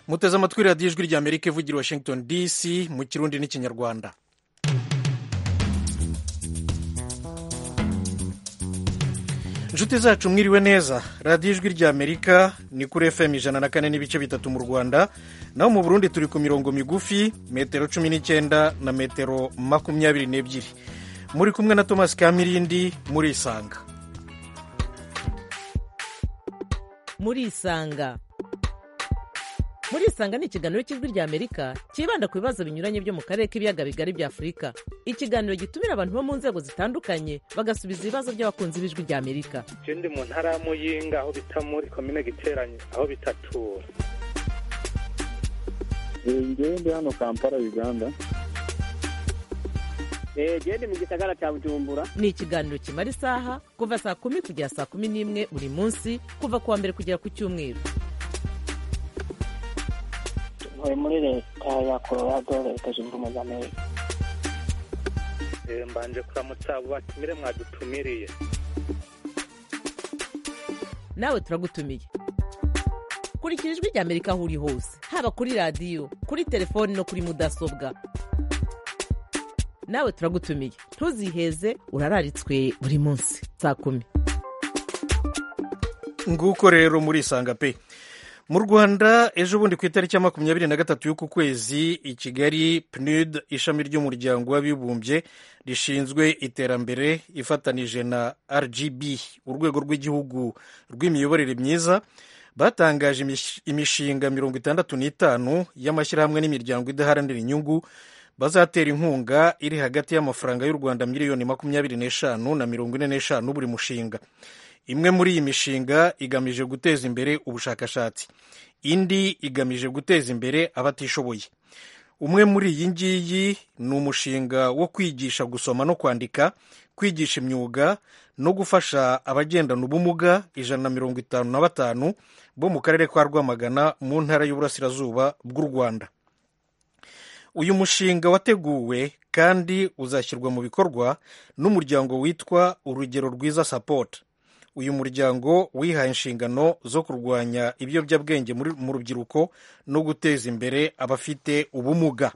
muteze amatwi radiyo ijwi rya amerika ivugira washington dc mu kirundi n'ikinyarwanda inshuti zacu mwiriwe neza radiyo ijwi rya amerika ni kuri fm ijana na kane n'ibice bitatu mu rwanda naho mu burundi turi ku mirongo migufi metero cumi n'icyenda na metero makumyabiri n'ebyiri muri kumwe na thomas kamirindi murisanga murisanga murisanga ni ikiganiro cy'ijwi rya amerika cyibanda ku bibazo binyuranye byo mu karere k'ibiyaga bigari bya afurika ikiganiro gitumira abantu bo mu nzego zitandukanye bagasubiza ibibazo by'abakunzi b'ijwi rya amerika je ndi mu ntara ya muyinga aho bita muri komine giteranyo aho bitatura ngewe ndi hano kampala uganda gende mu gisagara cya bujumbura ni ikiganiro kimara isaha kuva saa kumi kugera saa kumi n'imwe buri munsi kuva ku wa mbere kugera ku cyumweru ntuye muri leta ya colorado leta zunze ubumwe za amerika Eh, mbanje kuramutsa abo batumire mwadutumiriye nawe turagutumiye kurikira ijwi rya amerika aho uri hose haba kuri radiyo kuri telefoni no kuri mudasobwa nawe turagutumiye ntuziheze urararitswe buri munsi saa kumi nguko rero murisanga pe mu rwanda ejo bundi ku itariki ya makumyabiri na gatatu y'uku kwezi i kigali pnud ishami ry'umuryango w'abibumbye rishinzwe iterambere ifatanije na rgb urwego rw'igihugu rw'imiyoborere myiza batangaje imish- imishinga mirongo itandatu n'itanu y'amashyirahamwe n'imiryango idaharanira inyungu bazatera inkunga iri hagati y'amafaranga y'u rwanda miliyoni makumyabiri n'eshanu na mirongo ine n'eshanu buri mushinga imwe muri iyi mishinga igamije guteza imbere ubushakashatsi indi igamije guteza imbere abatishoboye umwe muri iyi ngiyi ni umushinga wo kwigisha gusoma no kwandika kwigisha imyuga no gufasha abagendana ubumuga ijana na mirongo itanu na batanu bo mu karere ka rwamagana mu ntara y'uburasirazuba bw'u rwanda uyu mushinga wateguwe kandi uzashyirwa mu bikorwa n'umuryango witwa urugero rwiza sapoti uyu muryango wihaye inshingano zo kurwanya ibiyobyabwenge muri- mu rubyiruko no guteza imbere abafite ubumuga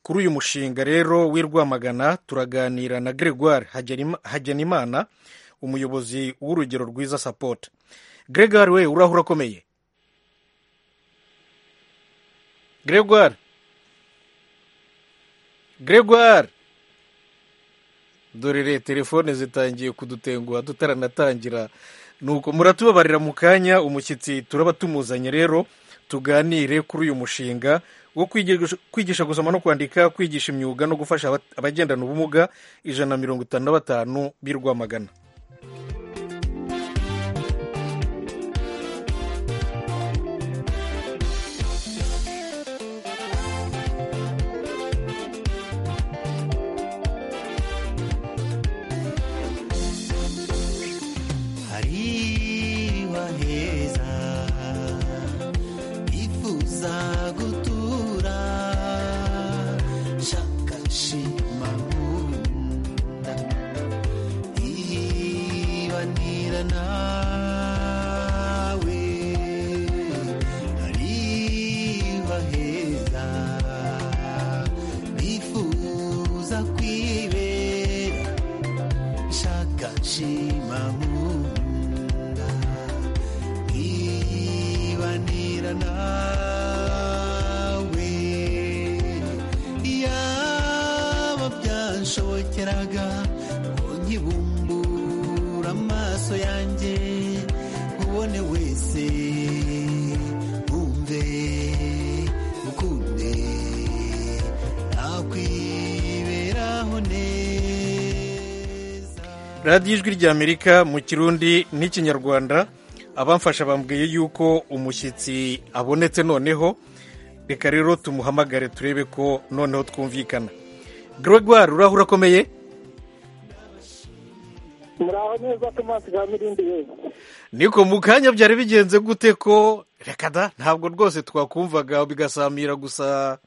kuri uyu mushinga rero w'i rwamagana turaganira na gregoire Hagenima- hagenimana umuyobozi w'urugero rwiza sapoti gregoire we uraho urakomeye gregoire gregoire dore re telefone zitangiye kudutenguha tutaranatangira nuko muratubabarira mu kanya umushyitsi turaba tumuzanye rero tuganire kuri uyu mushinga wo kwigisha- kwigisha gusoma no kwandika kwigisha imyuga no gufasha aba- abagendana ubumuga ijana na mirongo itanu na batanu b'i rwamagana hariwa heza ifuza gutura shakashima nkunda ibanira nawe hariwa heza bifuza kwibera shaka nshima nkunda nkibanira nawe yaba byanshobokeraga ngo nkibumbura amaso yanjye ubone wese wumve ukunde nakwiberaho neza radiyo ijwi rya amerika mu kirundi n'ikinyarwanda abamfasha bambwiye yuko umushyitsi abonetse noneho reka rero tumuhamagare turebe ko noneho twumvikana gregoire uraho urakomeye muraho neza thomas kamirindi yego niko mu kanya byari bigenze gute ko reka da ntabwo rwose twakumvaga bigasamira gusa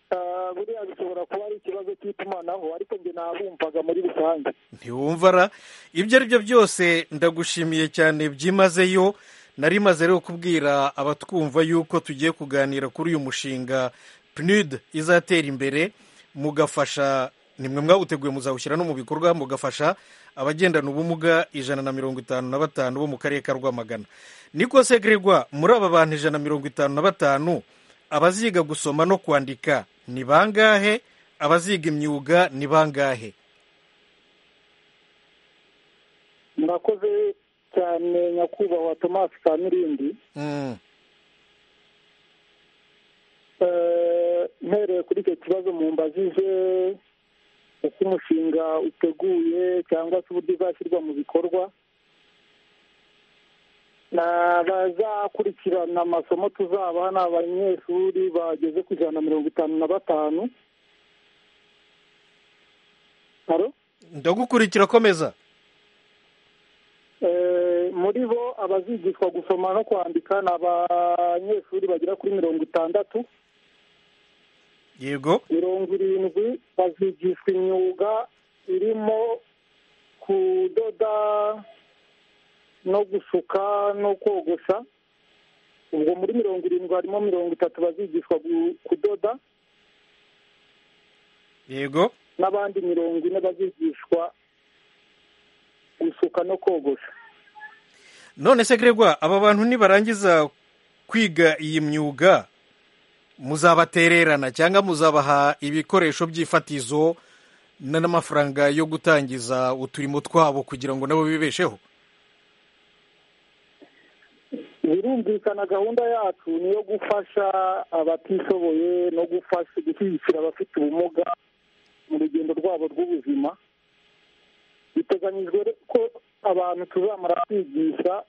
Ah, buriya bishobora kuba ari ikibazo cy'itumanaho ariko njye nabumvaga muri rusange ntiwumva ra ibyo ari byo byose ndagushimiye cyane byimazeyo nari maze rero kubwira abatwumva yuko tugiye kuganira kuri uyu mushinga PNUD izatera imbere mugafasha ni mwe mwawuteguye muzawushyira no mu bikorwa mugafasha abagendana ubumuga ijana na mirongo itanu na batanu bo mu karere ka rwamagana niko se Gregoire, muri aba bantu ijana na mirongo itanu na batanu abaziga gusoma no kwandika ni bangahe abaziga imyuga ni bangahe murakoze cyane nyakubahwa thomas kamirindi Mm, Eh, mpereye kuri icyo kibazo mumbajije uko umushinga uteguye cyangwa se uburyo uzashyirwa mu bikorwa n'abazakurikirana amasomo tuzabaha ni abanyeshuri bageze ku ijana na mirongo itanu na batanu Halo? ndagukurikira komeza Eh, muri bo abazigishwa gusoma no kwandika ni abanyeshuri bagera kuri mirongo itandatu yego mirongo irindwi bazigishwa imyuga irimo kudoda no gusuka no kogosha ubwo muri mirongo irindwi harimo mirongo itatu bazigishwa gu- kudoda yego n'abandi mirongo ine bazigishwa gusuka no kogosha none se Gregoire, aba bantu nibarangiza kwiga iyi myuga muzabatererana cyangwa muzabaha ibikoresho by'ifatizo na- n'amafaranga yo gutangiza uturimo twabo kugira ngo nabo bibesheho birumvikana gahunda yacu ni iyo gufasha abatishoboye no gufasha gushyigikira abafite ubumuga mu rugendo rwabo rw'ubuzima biteganyijwe ko abantu tuzamara kwigisha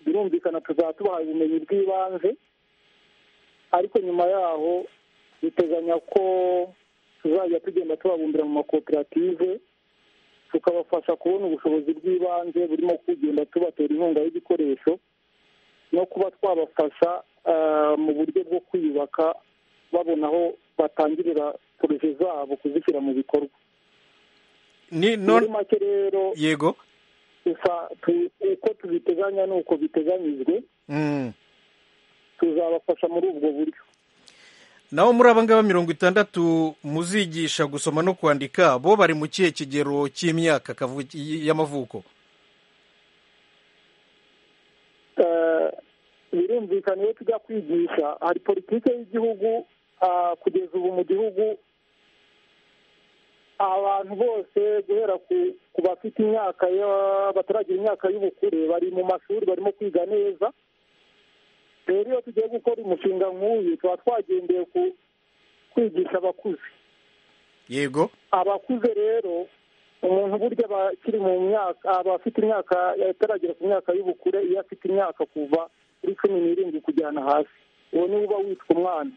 birumvikana tuzaba tubahaye ubumenyi bw'ibanze ariko nyuma yaho biteganya ko tuzajya tugenda tubabumbira mu makoperative tukabafasha kubona ubushobozi bw'ibanze burimo kugenda tubatera inkunga y'ibikoresho no kuba twabafasha eh, mu buryo bwo kwiyubaka babona aho batangirira poroje zabo kuzishyira mu bikorwa ni muri none make rero yego gusa tu- uko tubiteganya n'uko biteganyijwe Mm. tuzabafasha muri ubwo buryo naho muri aba ngaba mirongo itandatu muzigisha gusoma no kwandika bo bari mu kihe kigero cy'imyaka kavu- y'amavuko Eh, birumvikana iyo tujya kwigisha hari politiki y'igihugu ah, kugeza ubu mu gihugu abantu bose guhera ku- ku bafite imyaka ya- bataragira imyaka y'ubukure bari mu mashuri barimo kwiga neza rero iyo tugiye gukora umushinga nk'uyu tuba twagendeye ku kwigisha abakuze yego abakuze rero umuntu burya abakiri mu myaka abafite imyaka ataragera ku myaka y'ubukure iyo afite imyaka kuva kuri cumi n'irindwi kujyana hasi uwo niwe uba witwa umwana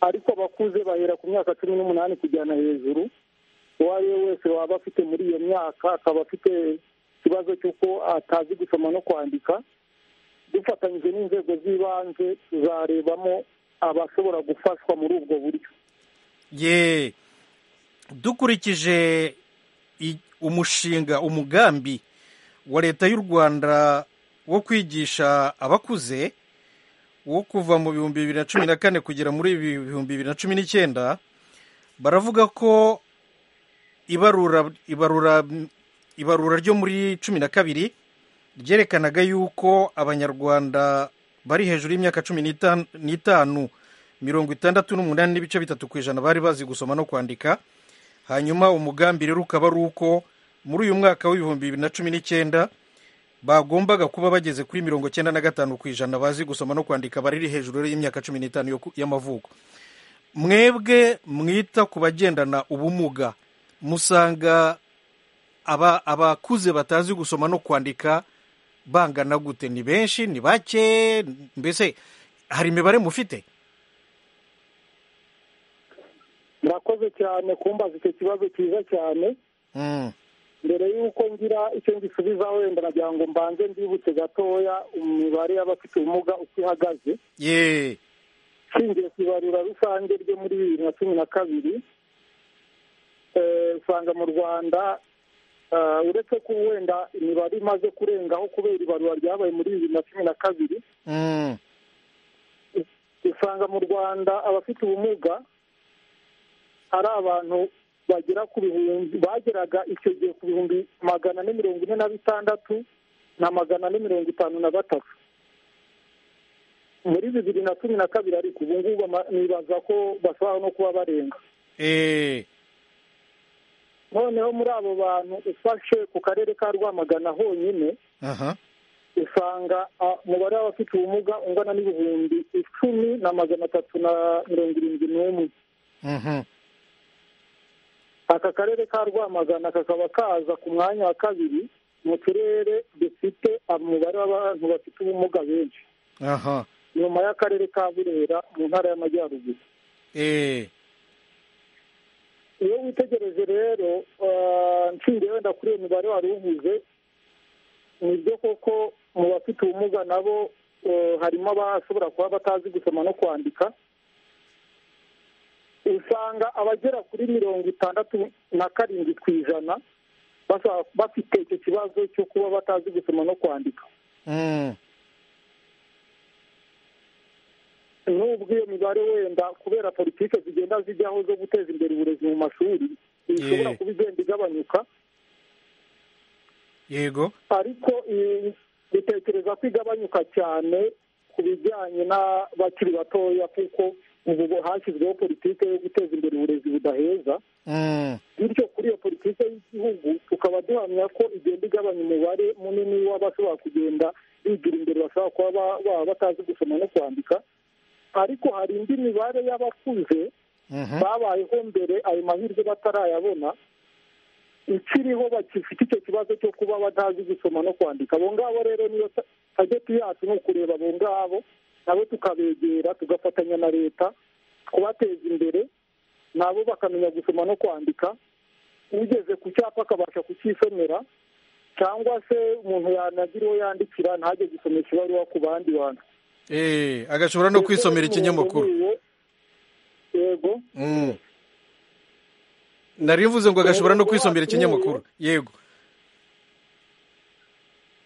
ariko abakuze bahera ku myaka cumi n'umunani kujyana hejuru uwo ari we wese waba afite muri iyo myaka akaba afite ikibazo cy'uko atazi gusoma no kwandika dufatanyije n'inzego z'ibanze tuzarebamo abashobora gufashwa muri ubwo buryo ye dukurikije i- umushinga umugambi wa leta y'u rwanda wo kwigisha abakuze wo kuva mu bihumbi bibiri na cumi na kane kugera muri ibi- bihumbi bibiri na cumi n'icyenda baravuga ko ibarura ibarura ibarura ryo muri cumi na kabiri ryerekanaga yuko abanyarwanda bari hejuru y'imyaka cumi n'ita- n'itanu mirongo itandatu n'umunani n'ibice bitatu ku ijana bari bazi gusoma no kwandika hanyuma umugambi rero ukaba ari uko muri uyu mwaka w'ibihumbi bibiri na cumi n'icyenda bagombaga kuba bageze kuri mirongo cyenda na gatanu ku ijana bazi gusoma no kwandika bariri hejuru rero y'imyaka cumi n'itanu yo ku- y'amavuko mwebwe mwita ku bagendana ubumuga musanga aba abakuze batazi gusoma no kwandika bangana gute ni benshi ni bake mbese hari imibare mufite murakoze cyane kumbaza icyo kibazo cyiza cyane Mm, mbere y'uko ngira icyo ngisubizaho wenda nagira ngo mbanze mbibutse gatoya imibare y'abafite ubumuga uko ihagaze ye nshingiye ku ibarura rusange ryo muri bibiri na cumi na kabiri eh, usanga mu rwanda Ah, uretse ko wenda imibare imaze kurengaho kubera ibarura ryabaye muri bibiri na cumi na kabiri Mm. usanga mu rwanda abafite ubumuga ari abantu bagera ku bihumbi bageraga icyo gihe ku bihumbi magana ane mirongo ine na bitandatu na magana ane mirongo itanu na batatu muri bibiri na cumi na kabiri ariko ubu ngubu ama- nibaza ko bashobora no kuba barenga Eh, noneho muri abo bantu ufashe ku karere ka rwamagana honyine aha. usanga ah, umubare w'abafite ubumuga ungana n'ibihumbi icumi na magana atatu na mirongo irindwi n'umwe Mhm. aka karere ka rwamagana kakaba kaza ku mwanya wa kabiri mu turere dufite umubare w'abantu bafite ubumuga benshi Aha. nyuma y'akarere ka burera mu ntara y'amajyaruguru Eh, iyo witegereje rero ah, nshingiye wenda kuri iyo mibare wari uvuze ni byo koko mu bafite ubumuga nabo eh, harimo abashobora kuba batazi gusoma no kwandika usanga abagera kuri mirongo itandatu na karindwi ku ijana basa- bafite icyo kibazo cyo kuba batazi gusoma no kwandika mm. nubwo iyo mibare wenda kubera politiki zigenda zijyaho zo guteza imbere uburezi mu mashuri ishobora Yeah. kuba igenda igabanyuka Yego. ariko eh, bitekereza ko igabanyuka cyane ku bijyanye n'abakiri batoya kuko ubu hashyizweho politiki yo guteza imbere uburezi budaheza Mm. bityo kuri iyo politiki y'igihugu tukaba duhamya ko igenda igabanya umubare munini w'abashobora kugenda bigira imbere bashobora kuba ba- baba batazi gusoma no kwandika ariko hari indi mibare y'abakuze Mhm. babayeho mbere ayo mahirwe batarayabona ikiriho bakifite icyo kibazo cyo kuba batazi gusoma no kwandika abo ngabo rero niyo ta- target yacu ni ukureba abo ngabo nabo tukabegera tugafatanya na leta kubateza imbere nabo bakamenya gusoma no kwandika ugeze ku cyapa akabasha kucyisomera cyangwa se umuntu yanagira uwo yandikira ntajye gusomesha ibaruwa ku bandi bantu Eh, agashobora no kwisomera ikinyamakuru. yego Mm. Nari mvuze ngo agashobora no kwisomera ikinyamakuru. Yego.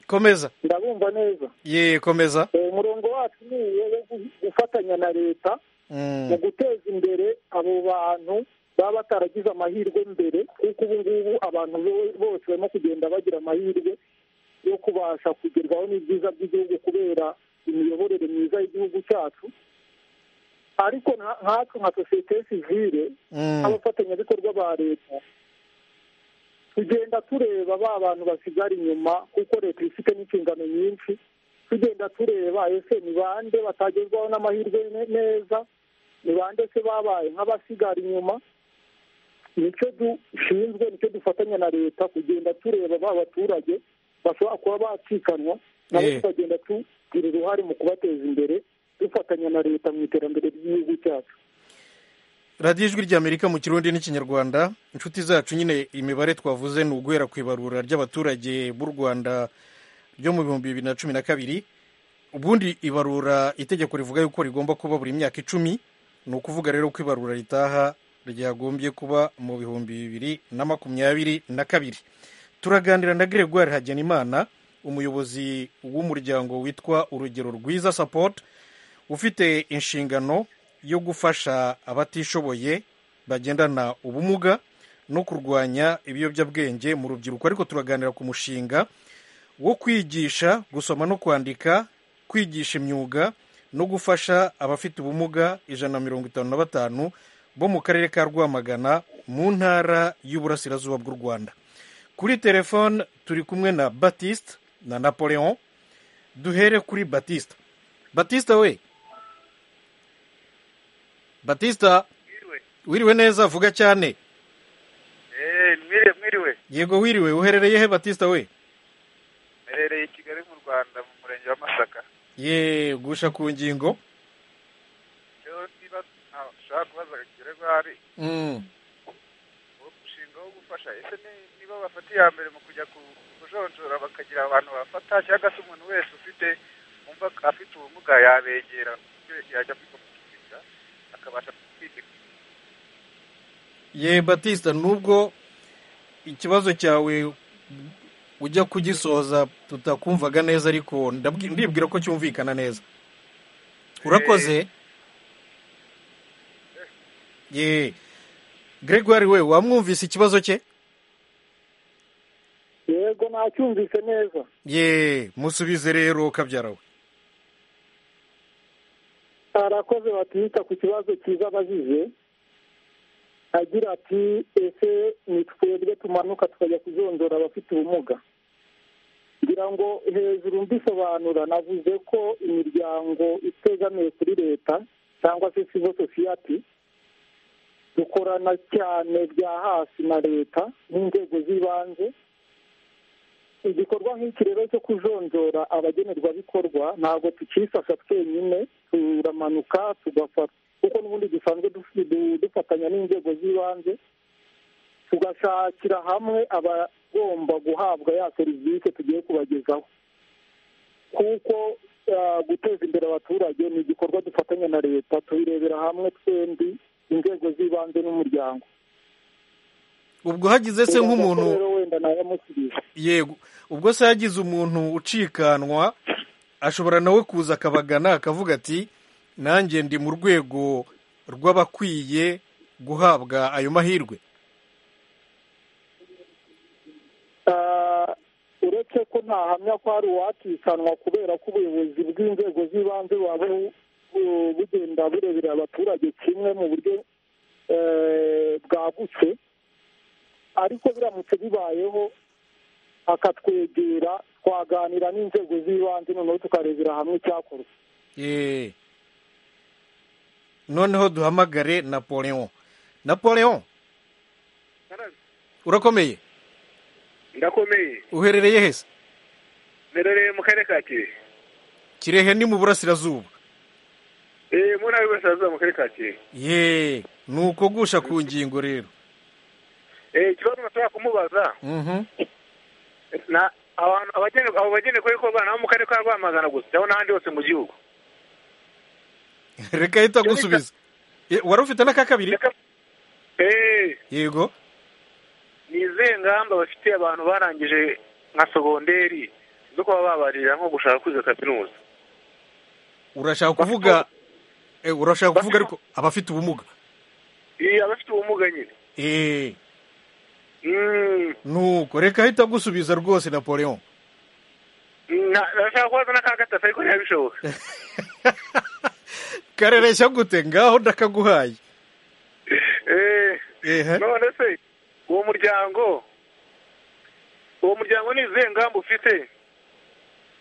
Komeza. ndabumva neza Ye, komeza. Eh, umurongo wacu ni uwo wo gu- gufatanya na leta mu Mm. guteza imbere abo bantu baba bataragize amahirwe mbere kuko ubu ngubu abantu bo- bose barimo kugenda bagira amahirwe yo kubasha kugerwaho n'ibyiza by'igihugu kubera imiyoborere myiza y'igihugu cyacu ariko nka- nkatwe nka sosiyete sivile Mm. abafatanyabikorwa ba leta tugenda tureba ba bantu basigara inyuma kuko leta ifite n'inshingano nyinshi tugenda tureba ese ni bande batagerwaho n'amahirwe ne- neza ni bande se babaye nk'abasigara inyuma nicyo dushinzwe nicyo dufatanya na leta kugenda tureba ba baturage bashobora kuba bacikanwa nabo Eh. tukagenda tugira uruhare mu kubateza imbere dufatanya na leta mu iterambere ry'igihugu cyacu radiyo ijwi ry'amerika mu kirundi n'ikinyarwanda inshuti zacu nyine imibare twavuze ni uguhera ku ibarura ry'abaturage b'u rwanda ryo mu bihumbi bibiri na cumi na kabiri ubundi ibarura itegeko rivuga yuko rigomba kuba buri myaka icumi ni ukuvuga rero ko ibarura ritaha ryagombye kuba mu bihumbi bibiri na makumyabiri na kabiri turaganira na gregoire hagenimana umuyobozi w'umuryango witwa urugero rwiza support ufite inshingano yo gufasha abatishoboye bagendana ubumuga no kurwanya ibiyobyabwenge mu rubyiruko ariko turaganira ku mushinga wo kwigisha gusoma no kwandika kwigisha imyuga no gufasha abafite ubumuga ijana na mirongo itanu na batanu bo mu karere ka rwamagana mu ntara y'uburasirazuba bw'u rwanda kuri telefone turi kumwe na batiste na napoleon duhere kuri batiste batiste we batista wiriwe neza vuga cyane mwiriwe mwiriwe yego wiriwe uherereye he batista we mperereye i kigali mu rwanda mu murenge wa masaka ye gusha ku ngingo rero niba nta- ushaka kubaza gakiregwa hari Mm, uwo mushinga wo gufasha ese ni- niba bafata iya mbere mu kujya ku- kujonjora bakagira abantu bafata cyangwa se umuntu wese ufite wumva ko afite ubumuga yabegera ku buryo yajya kwikomeza akabasha kwiga ye batista nubwo ikibazo cyawe ujya kugisoza tutakumvaga neza ariko ndabwi- ndibwira ko cyumvikana neza urakoze ye gregoire we wamwumvise ikibazo cye yego nacyumvise neza ye musubize rero kabyara we arakoze batwita ku kibazo cyiza abajije agira ati ese ni twebwe tumanuka tukajya kuzondora abafite ubumuga ngira ngo hejuru mbisobanura navuze ko imiryango itegamiye kuri leta cyangwa se civil society dukorana cyane bya hasi na leta n'inzego z'ibanze igikorwa nk'iki rero cyo kujonjora abagenerwabikorwa ntabwo tukifasha twenyine turamanuka tugafata kuko n'ubundi dusanzwe dufi- du- dufatanya n'inzego z'ibanze tugashakira hamwe abagomba guhabwa ya serivisi tugiye kubagezaho kuko ah, guteza imbere abaturage ni igikorwa dufatanya na leta tubirebera hamwe twembi inzego z'ibanze n'umuryango ubwo hagize se nk'umuntu Rero wenda nayamusubije yego ubwo se yagize umuntu ucikanwa ashobora nawe kuza akabagana akavuga ati nanjye ndi mu rwego rw'abakwiye guhabwa ayo mahirwe Ah, uretse ko ntahamya ko hari uwatisanwa kubera ko ubuyobozi bw'inzego z'ibanze buba bu- bu- bugenda bureberera abaturage kimwe mu buryo eh, bwagutse ariko biramutse bibayeho akatwegera twaganira n'inzego z'ibanze noneho tukarebera hamwe icyakorwa Ye. noneho duhamagare napoleon napoleon urakomeye ndakomeye uherereye hese nerereye mu karere ka kirehe kirehe ni mu burasirazuba eee mu ntara y'uburasirazuba mu karere ka kirehe ye ni uko gusha ku ngingo rero eee ikibazo bashobora kumubaza Mhm. na abantu abagene abo bagene kuri ko bana bo mu karere ka rwamagana gusa cyangwa n'ahandi hose mu gihugu reka ahita agusubiza Ye, wari ufite n'aka kabiri reka eee yego ni izihe ngamba bafite abantu barangije nka sogonderi zo kuba babarira nko gushaka kwiga kaminuza urashaka kuvuga eh, urashaka kuvuga Bafite- ariko abafite ubumuga iyo abafite ubumuga nyine Eh, Mm, nuko reka ahita agusubiza rwose napoleon na- nashaka kubaza n'aka gatatu ariko ntiyabishoboka karereshya gute ngaho ndakaguhaye Eh, Ehe. none se uwo muryango uwo muryango ni izihe ngamba ufite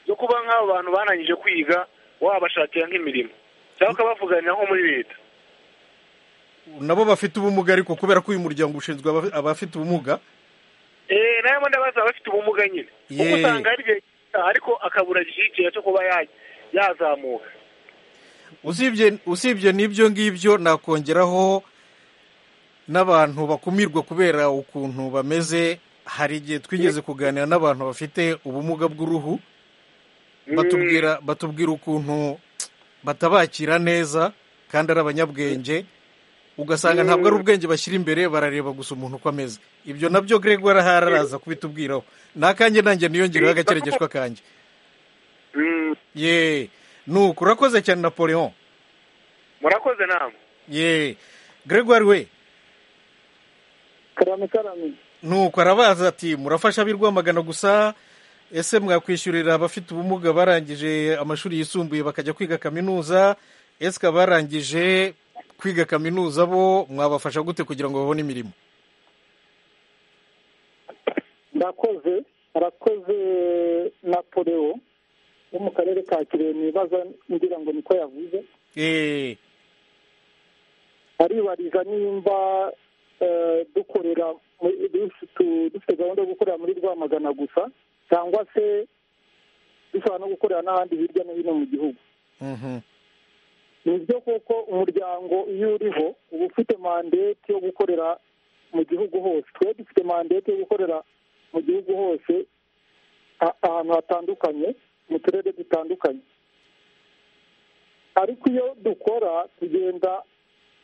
zo kuba nk'abo bantu barangije kwiga wabashakira nk'imirimo cyangwa ukabavuganira nko muri leta nabo bafite ubumuga ariko kubera ko uyu muryango ushinzwe aba- abafite ubumuga Eh, nayo mbona baza bafite ubumuga nyine Ye. kuko usanga hari igihe gito ariko akabura igishyikira cyo kuba ya- yazamuka usibye usibye n'ibyo ngibyo nakongeraho n'abantu bakumirwa kubera ukuntu bameze hari igihe twigeze kuganira n'abantu bafite ubumuga bw'uruhu batubwira batubwira ukuntu batabakira neza kandi ari abanyabwenge ugasanga ntabwo ari ubwenge bashyira imbere barareba gusa umuntu uko ameze ibyo nabyo Gregoire ahari araza kubitubwiraho n'akanjye nanjye niyongereho agakeregeshwa kanjye Mm, ye nuko urakoze cyane napoleon murakoze namwe ye Gregoire we karame karame nuko arabaza ati murafasha ab'i rwamagana gusa ese mwakwishyurira abafite ubumuga barangije amashuri yisumbuye bakajya kwiga kaminuza ese abarangije kwiga kaminuza bo mwabafasha gute kugira ngo babone imirimo ndakoze arakoze napoleo wo mu karere ka kirehe nibaza ngira ngo niko yavuze Eh, aribariza nimba eh, dukorera muri- dufite- dufite gahunda yo gukorera muri rwamagana gusa cyangwa se dushobora no gukorera n'ahandi hirya no hino mu gihugu mhm. ni byo kuko umuryango iyo uriho uba ufite mandate yo gukorera mu gihugu hose twe dufite mandate yo gukorera mu gihugu hose a- ahantu hatandukanye mu turere dutandukanye ariko iyo dukora tugenda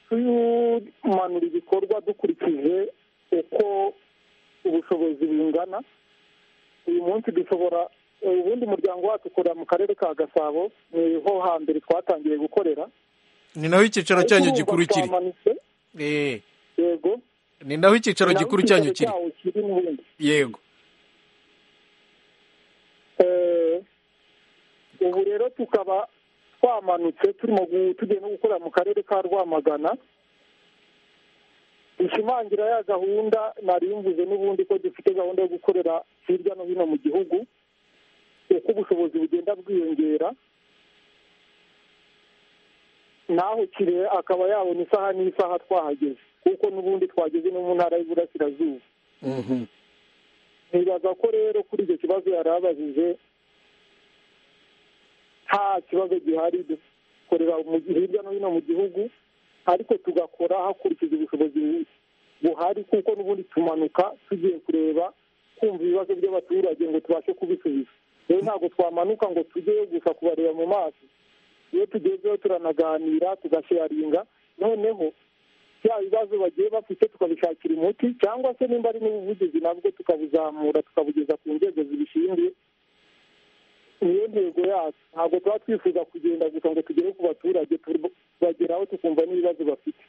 tumanura ibikorwa dukurikije uko ubushobozi bungana uyu munsi dushobora ubundi umuryango wacu ukorera mu karere ka gasabo ni ho hambere twatangiye gukorera ni naho icyicaro cyanyu Ariko gikuru urumva kiri twamanutse Eh, yego ni naho icyicaro naho gikuru icyicaro cyanyu kiri cyawo kiri n'ubundi yego Eh, ubu rero tukaba twamanutse turimo gu- tugiye no gukorera mu karere ka rwamagana bishimangira ya gahunda nari mvuze n'ubundi ko dufite gahunda yo gukorera hirya no hino mu gihugu uko ubushobozi bugenda bwiyongera naho kire akaba yabona isaha n'isaha twahageze kuko n'ubundi twageze no mu ntara y'iburasirazuba Mhm. nibaza ko rero kuri icyo kibazo yari abajije nta kibazo gihari dukorera mu- hirya no hino mu gihugu ariko tugakora hakurikije ubushobozi buhari kuko n'ubundi tumanuka tugiye kureba kumva ibibazo by'abaturage ngo tubashe kubisubiza rero ntabwo twamanuka ngo tujyeyo gusa kubareba mu maso iyo tugezeho turanaganira tugasharinga noneho bya bibazo bagiye bafite tukabishakira umuti cyangwa se nimba ari n'ubuvugizi nabwo tukabuzamura tukabugeza ku nzego zibishinzwe niyo ntego yacu ntabwo tuba twifuza kugenda gusa ngo tugere ku baturage tubageraho tukumva n'ibibazo bafite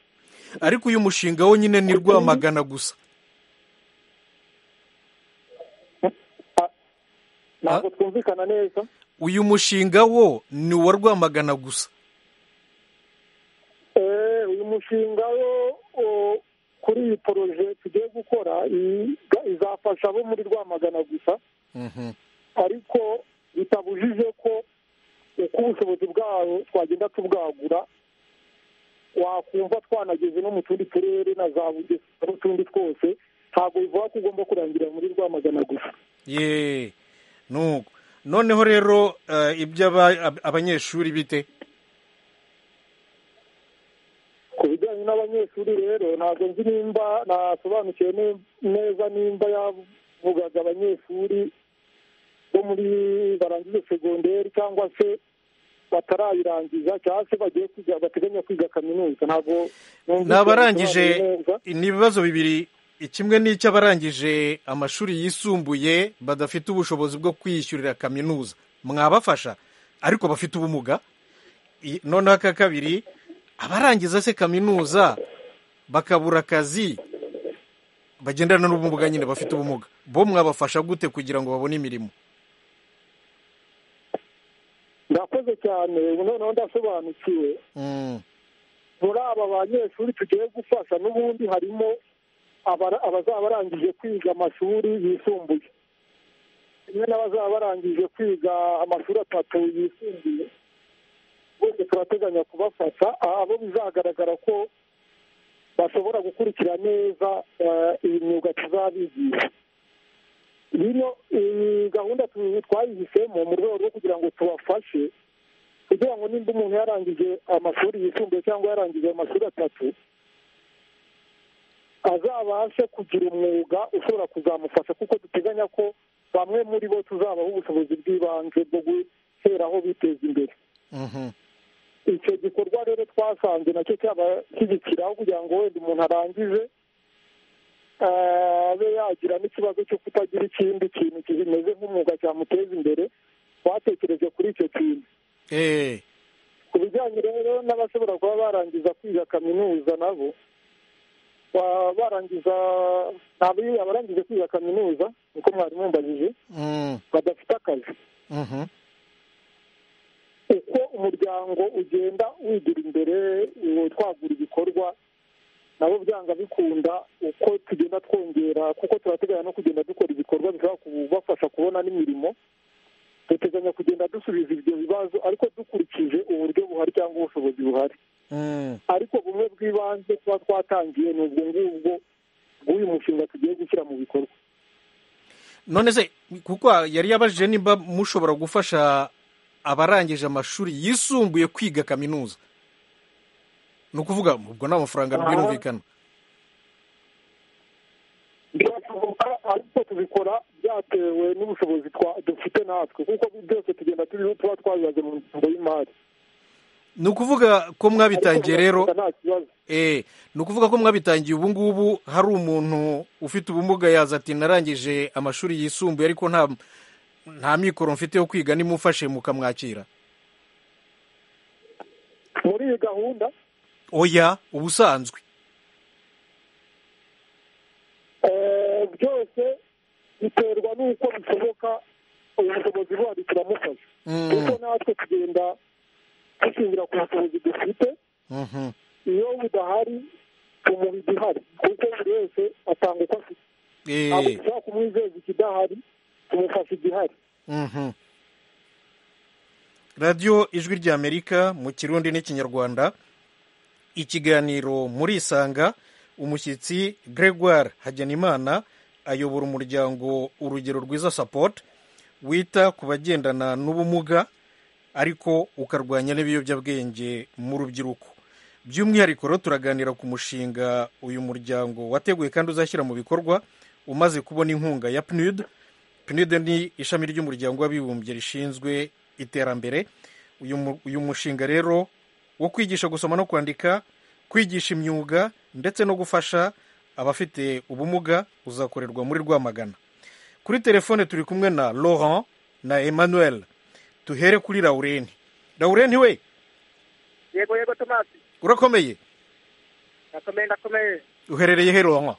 ariko uyu mushinga wo nyine ni rwamagana gusa ntabwo twumvikana neza uyu mushinga wo ni uwa rwamagana gusa Eh, uyu mushinga wo wo- kuri iyi poroje tugiye gukora iyi- izafasha abo muri rwamagana gusa Mhm. ariko bitabujije ko uko ubushobozi bwawo twagenda tubwagura wakumva twanageze no mu tundi turere na za bugesera n'utundi twose ntabwo bivuga ko ugomba kurangirira muri rwamagana gusa ye nuko noneho rero eh, iby'aba- ab- abanyeshuri bite ku bijyanye n'abanyeshuri rero ntabwo nzi nimba nasobanukiwe ne- neza nimba yavugaga abanyeshuri bo muri barangije segonderi cyangwa se batarayirangiza cyangwa se bagiye kwiga bateganya kwiga kaminuza ntabwo numvise ni abarangije yabisobanuye neza. ni ibibazo bibiri kimwe ni icy'abarangije amashuri yisumbuye badafite ubushobozi bwo kwiyishyurira kaminuza mwabafasha ariko bafite ubumuga I- noneho aka kabiri abarangiza se kaminuza bakabura akazi bagendana n'ubumuga nyine bafite ubumuga bo mwabafasha gute kugira ngo babone imirimo ndakoze cyane ubu noneho ndasobanukiwe Mm, muri aba banyeshuri tugiye gufasha n'ubundi harimo abara- abazaba barangije kwiga amashuri yisumbuye kimwe n'abazaba barangije kwiga amashuri atatu yisumbuye bose turateganya kubafasha abo bizagaragara ko bashobora gukurikira neza eh, iyi myuga tuzabigisha rino iyi gahunda tu- twayihisemo mu rwego rwo kugira ngo tubafashe kugira ngo nimba umuntu yarangije amashuri yisumbuye cyangwa yarangije amashuri atatu azabashe kugira umwuga ushobora kuzamufasha kuko duteganya ko bamwe muri bo tuzabaha ubushobozi bw'ibanze bwo guheraho biteza imbere mhm. icyo gikorwa rero twasanze nacyo cyabashyigikiraho kugira ngo wenda umuntu arangije eh, abe yagira n'ikibazo cyo kutagira ikindi kintu kimeze nk'umwuga cyamuteza imbere twatekereje kuri icyo kintu Eh, ku bijyanye rero n'abashobora kuba barangiza kwiga kaminuza nabo ba- barangiza ntabwo iyo abarangije kwiga kaminuza niko mwarimu mbajije mm, badafite akazi mhm. uko umuryango ugenda wigira imbere uwo twagura ibikorwa nabo byanga bikunda uko tugenda twongera kuko turateganya no kugenda dukora ibikorwa bishobora kubafasha kubona n'imirimo duteganya kugenda dusubiza ibyo bibazo ariko dukurikije uburyo buhari cyangwa ubushobozi buhari Mm, ariko bumwe bw'ibanze tuba twatangiye ni ubwo ngubwo bw'uyu mushinga tugiye gushyira mu bikorwa none se kuko yari yabajije nimba mushobora gufasha abarangije amashuri yisumbuye kwiga kaminuza ni ukuvuga ubwo nta mafaranga rwirumvikana birashoboka ariko tubikora byatewe n'ubushobozi twa- dufite natwe kuko byose tugenda turiho tuba twabibaze mu ngengo y'imari ni ukuvuga ko mwabitangiye rero Ariko nta kibazo eh ni ukuvuga ko mwabitangiye ubu ngubu hari umuntu ufite ubumuga yaza ati narangije amashuri yisumbuye ariko nta nta mikoro mfite yo kwiga nimufashe mukamwakira muri iyi gahunda oya ubusanzwe eh, byose biterwa n'uko bishoboka ubu bushobozi buhari turamufasha Mm. kuko natwe tugenda dushingira ku bushobozi dufite Mhm. iyo budahari tumuha igihari kuko buri wese atanga uko afite ntabwo Eh, dushobora kumwizeza ikidahari tumufasha igihari mhm. radiyo ijwi ry'amerika mu kirundi n'ikinyarwanda ikiganiro murisanga umushyitsi gregoire hagenimana ayobora umuryango urugero rwiza support wita ku bagendana n'ubumuga ariko ukarwanya n'ibiyobyabwenge mu rubyiruko by'umwihariko rero turaganira ku mushinga uyu muryango wateguye kandi uzashyira mu bikorwa umaze kubona inkunga ya pnud pnud ni ishami ry'umuryango w'abibumbye rishinzwe iterambere uyu mu- uyu mushinga rero wo kwigisha gusoma no kwandika kwigisha imyuga ndetse no gufasha abafite ubumuga uzakorerwa muri rwamagana kuri telefone turi kumwe na laurent na emmanuel tuhere kuri laurent laurent we yego yego tomasi urakomeye nakomeye ndakomeye uherereye he laurent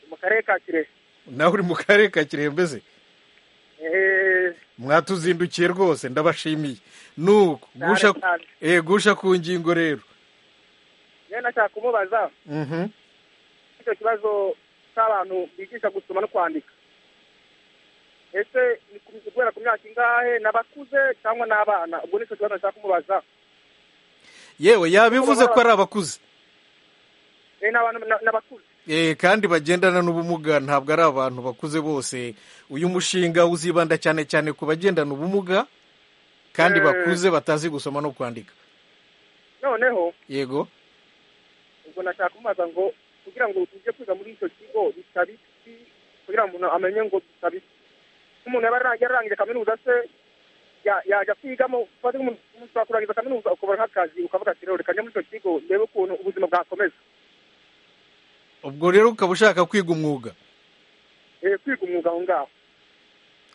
mu karere ka kirehe nawe uri mu karere ka kirembeze eee mwatuzindukiye rwose ndabashimiye nuko gusha cyane. eh, gusha ku ngingo rero rero nashaka kumubaza Mhm. icyo kibazo cy'abantu bigisha gusoma no kwandika ese ni ku- guhera ku myaka ingahe n'abakuze cyangwa n'abana ubwo nicyo kibazo nashaka kumubaza yewe yabivuze ko ari abakuze Eh, n'abantu- n'a- n'abakuze Eh, kandi bagendana n'ubumuga ntabwo ari abantu bakuze bose uyu mushinga uzibanda cyane cyane ku bagendana ubumuga kandi Eh. bakuze batazi gusoma no kwandika noneho yego ubwo nashaka kumubaza ngo kugira ngo tujye kwiga muri icyo kigo bisaba iki kugira ngo umuntu amenye ngo bisaba iki nk'umuntu yaba ara- yararangije kaminuza se ya- yajya kwigamo ufaze nk'umuntu ushobora kurangiza kaminuza ukabona nk'akazi ukavuga ati rero reka njye muri icyo kigo ndebe ukuntu ubuzima bwakomeza ubwo rero ukaba ushaka kwiga umwuga Eh, kwiga umwuga aho ngaho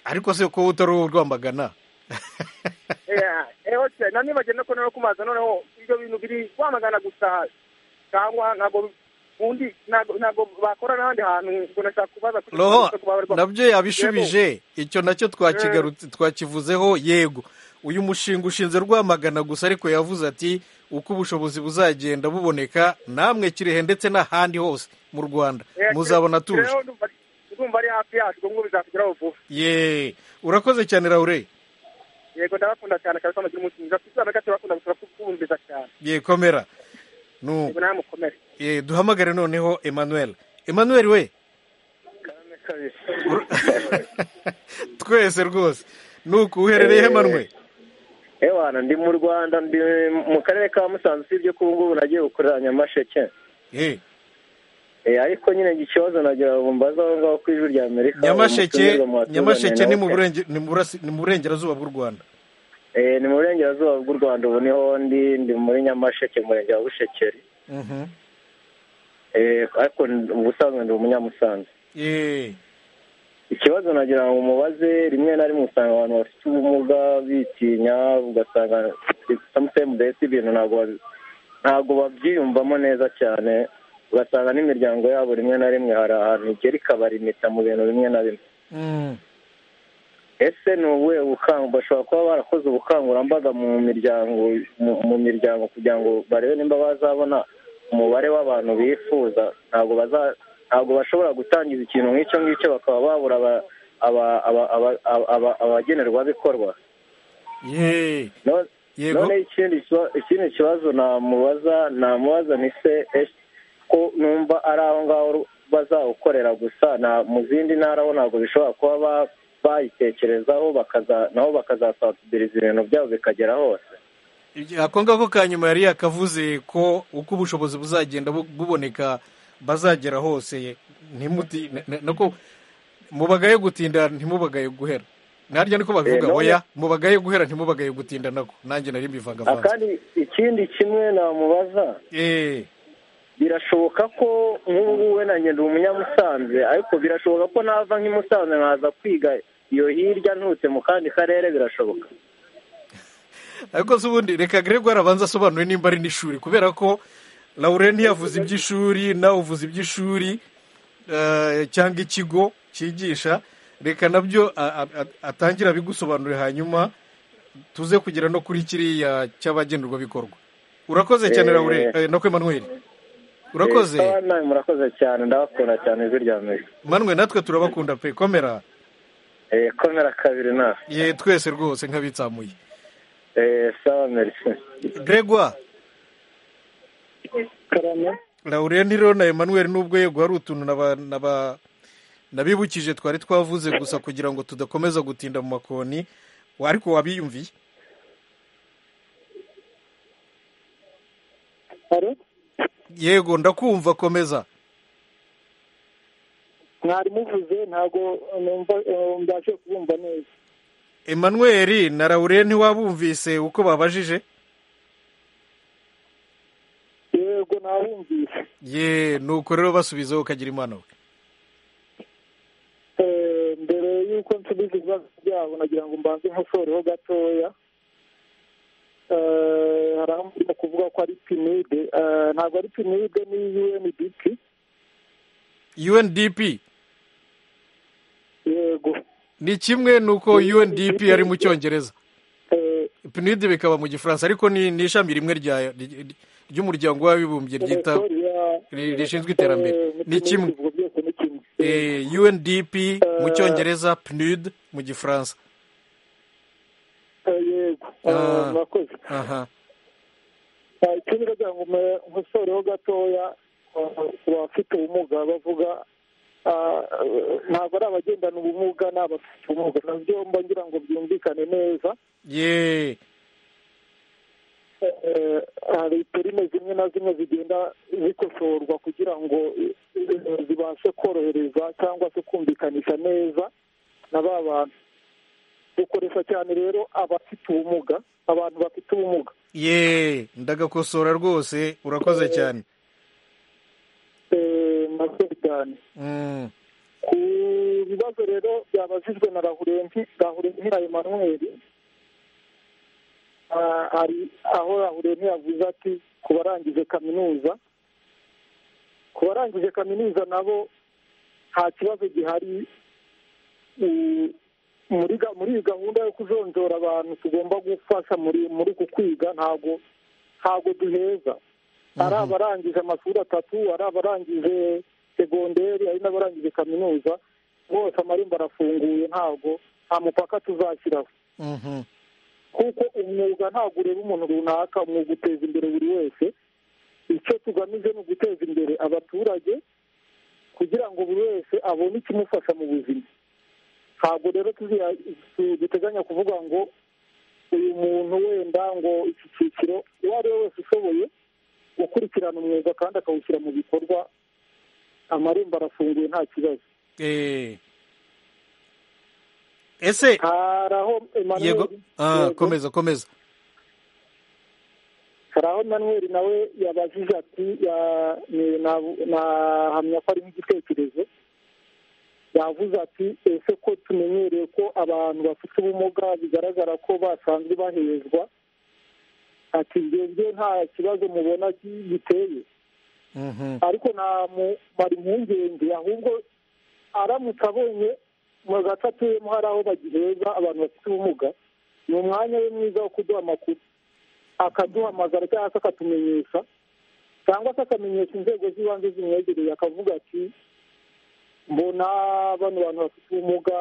ariko se ko utari uwo rwamagana eho se nanibagiye no kubona no kumaza noneho ibyo bintu biri kwamagana gusa cyangwa ntabwo undi ntabwo ntabwo bakora n'ahandi hantu ngo nashaka kubaza kuri- roho kubabarwa- nabyo yabishubije icyo nacyo twakigarutse twakivuzeho yego uyu mushinga ushinze rwamagana gusa ariko yavuze ati uko ubushobozi buzagenda buboneka namwe kirehe ndetse n'ahandi hose mu rwanda Eh, muzabona tuje rero ndumva ari- ndumva ari hafi yacu ubwo ngubwo bizatugeraho vuba ye urakoze cyane raure yego ndabakunda cyane kabisa mugira umunsi mwiza twese amerika turabakunda gusa kubumviza cyane ye komera Nu- yego nawe mukomere ye, duhamagare noneho emmanuel emmanuel we Ur- twese rwose nuko uherereye hemanwe ewana ndi mu rwanda ndi mu karere ka musanze usibye ko ubu ngubu nagiye gukorera nyamasheke Eh, Eh, ariko nyine iki kibazo nagira ngo mbaze aho ngaho ku ijwi rya amerika nyamasheke umutumirwa mwatuzaniye nyamasheke ni mu nawe. burenge- ni mu burasi- ni mu burengerazuba bw'u rwanda Eh, ni mu burengerazuba bw'u rwanda ubu niho ndi ndi muri nyamasheke murenge wa bushekeri Mhm. Eh, ariko ndi- ubusanzwe ndi umunyamusanze Eh, ikibazo nagira ngo umubaze rimwe na rimwe usanga abantu bafite ubumuga bitinya ugasanga samusemu mbese ibintu ntabwo babi- ntabwo babyiyumvamo neza cyane ugasanga n'imiryango yabo rimwe na rimwe hari ahantu igera ikabarimita mu bintu bimwe na bimwe mm. ese ni ubuhe bukangu bashobora kuba barakoze ubukangurambaga mu miryango mu, mu miryango kugira ngo barebe nimba bazabona umubare w'abantu bifuza ntabwo baza ntabwo bashobora gutangiza ikintu nk'icyo ngicyo bakaba babura aba- aba- aba- aba- aba- aba- abagenerwabikorwa Ye, No- yego none ikindi kiba- ikindi kibazo namubaza namubaza ni se ese ko numva ari aho ngaho bazawukorera gusa na mu zindi ntara bo ntabwo bishobora kuba ba- bayitekerezaho bakaza nabo bakazasansibiriza ibintu byabo bikagera hose ako ngako ka nyuma yari yakavuze ko uko ubushobozi buzagenda bu- buboneka bazagera hose ntimuti- n- n- nako mubagaye gutinda ntimubagaye guhera ntarya niko babivuga Eh, oya mubagaye guhera ntimubagaye gutinda nako nanjye nari mbivangavanga akandi ikindi kimwe namubaza eh birashoboka ko nk'ubu ngubu wenda ngenda umunyamusanze ariko birashoboka ko nava nk'imusanze nkaza kwiga iyo hirya nturutse mu kandi karere birashoboka ariko se ubundi reka Gregoire arabanza asobanure nimba ari n'ishuri kubera ko Laure ntiyavuze iby'ishuri nawe uvuze iby'ishuri eh, cyangwa ikigo cyigisha reka nabyo a- a- a- atangire abigusobanurire hanyuma tuze kugera no kuri kiriya cy'abagenerwabikorwa urakoze cyane Eh. Laure eh, na kwe Emmanuel urakoze Eh, sawa, namwe murakoze cyane ndabakunda cyane ijwi rya mbere Emmanuel natwe turabakunda pe komera Eh, komera kabiri nawe ye twese rwose nk'abitsamuye Eh, sawa merci Gregoire karame Laurent rero na Emmanuel nubwo yego hari utuntu naba- naba- nabibukije twari twavuze gusa kugira ngo tudakomeza gutinda mu makoni wa- ariko wabiyumviye hari yego ndakumva komeza mwari muvuze ntabwo numva eh, mbashe kubumva neza Emmanuel na Laurent wabumvise uko babajije yego nabumvise ye nuko rero basubizaho ukagira imana we Eh, mbere y'uko nsubiza ibibazo byabo nagira ngo mbanze nkosoreho gatoya Eh, hari aho murimo kuvuga ko ari pinide Eh, ntabwo ari pinide ni UNDP UNDP yego ni kimwe nuko UNDP ari mu cyongereza Eh, PNUD bikaba mu gifaransa ariko ni ni ishami rimwe rya- ry- ry'umuryango w'abibumbye ryita sorry, eh, ri- rishinzwe iterambere eh, ni PNUD kimwe bivuga byose ni kimwe Eh, Eh, UNDP mu cyongereza PNUD mu gifaransa eh, yego Eh, ah. murakoze aha Eh, ikindi ndagira ngo mbe- nkosoreho gatoya eh, ku bafite ubumuga bavuga ah, eh, ntabwo ari abagendana ubumuga ni abafite ubumuga nabyo mba ngira ngo byumvikane neza ye Eh, hari perime zimwe na zimwe zigenda zikosorwa kugira ngo eh, zibashe korohereza cyangwa se kumvikanisha neza na ba bantu dukoresha cyane rero abafite ubumuga abantu bafite ubumuga ye ndagakosora rwose urakoze cyane Eh, murakoze cyane Mm, ku bibazo rero byabajijwe na rahurenti rahurenti na emanuweli Ah, hari aho rahurenti yavuze ati ku barangije kaminuza ku barangije kaminuza nabo nta kibazo gihari Mm, muri ga- muri iyi gahunda yo kujonjora abantu tugomba gufasha muri muri uku kwiga ntago ntago duheza hari abarangije amashuri atatu hari abarangije segonderi hari n'abarangije kaminuza bose amarembo arafunguye ntabwo nta mupaka tuzashyiraho mhm. kuko umwuga ntabwo ureba umuntu runaka umwuga uteza imbere buri wese icyo tugamije ni uguteza imbere abaturage kugira ngo buri wese abone ikimufasha mu buzima ntabwo rero tuzira- tu- duteganya kuvuga ngo uyu muntu wenda ngo iki cyiciro uwo ari we wese ushoboye gukurikirana umwuga kandi akawushyira mu bikorwa amarembo arafunguye nta kibazo Eh. ese hari aho yego Emmanuel- ah, Yego. komeza komeza hari aho manuel nawe yabajije ati ya- ni- na- nahamya ko ari nk'igitekerezo yavuze ati ese ko tumenyereye ko abantu bafite ubumuga bigaragara ko basanzwe bahezwa ati ngenze nta kibazo mubona ki- giteye Mhm. ariko ntamumara impungenge ahubwo aramutse abonye mu gace atuyemo hari aho bagiheza abantu bafite ubumuga ni umwanya we mwiza wo kuduha amakuru akaduhamagara cyangwa se akatumenyesha cyangwa se akamenyesha inzego z'ibanze zimwegereye akavuga ati mbona bano bantu bafite ubumuga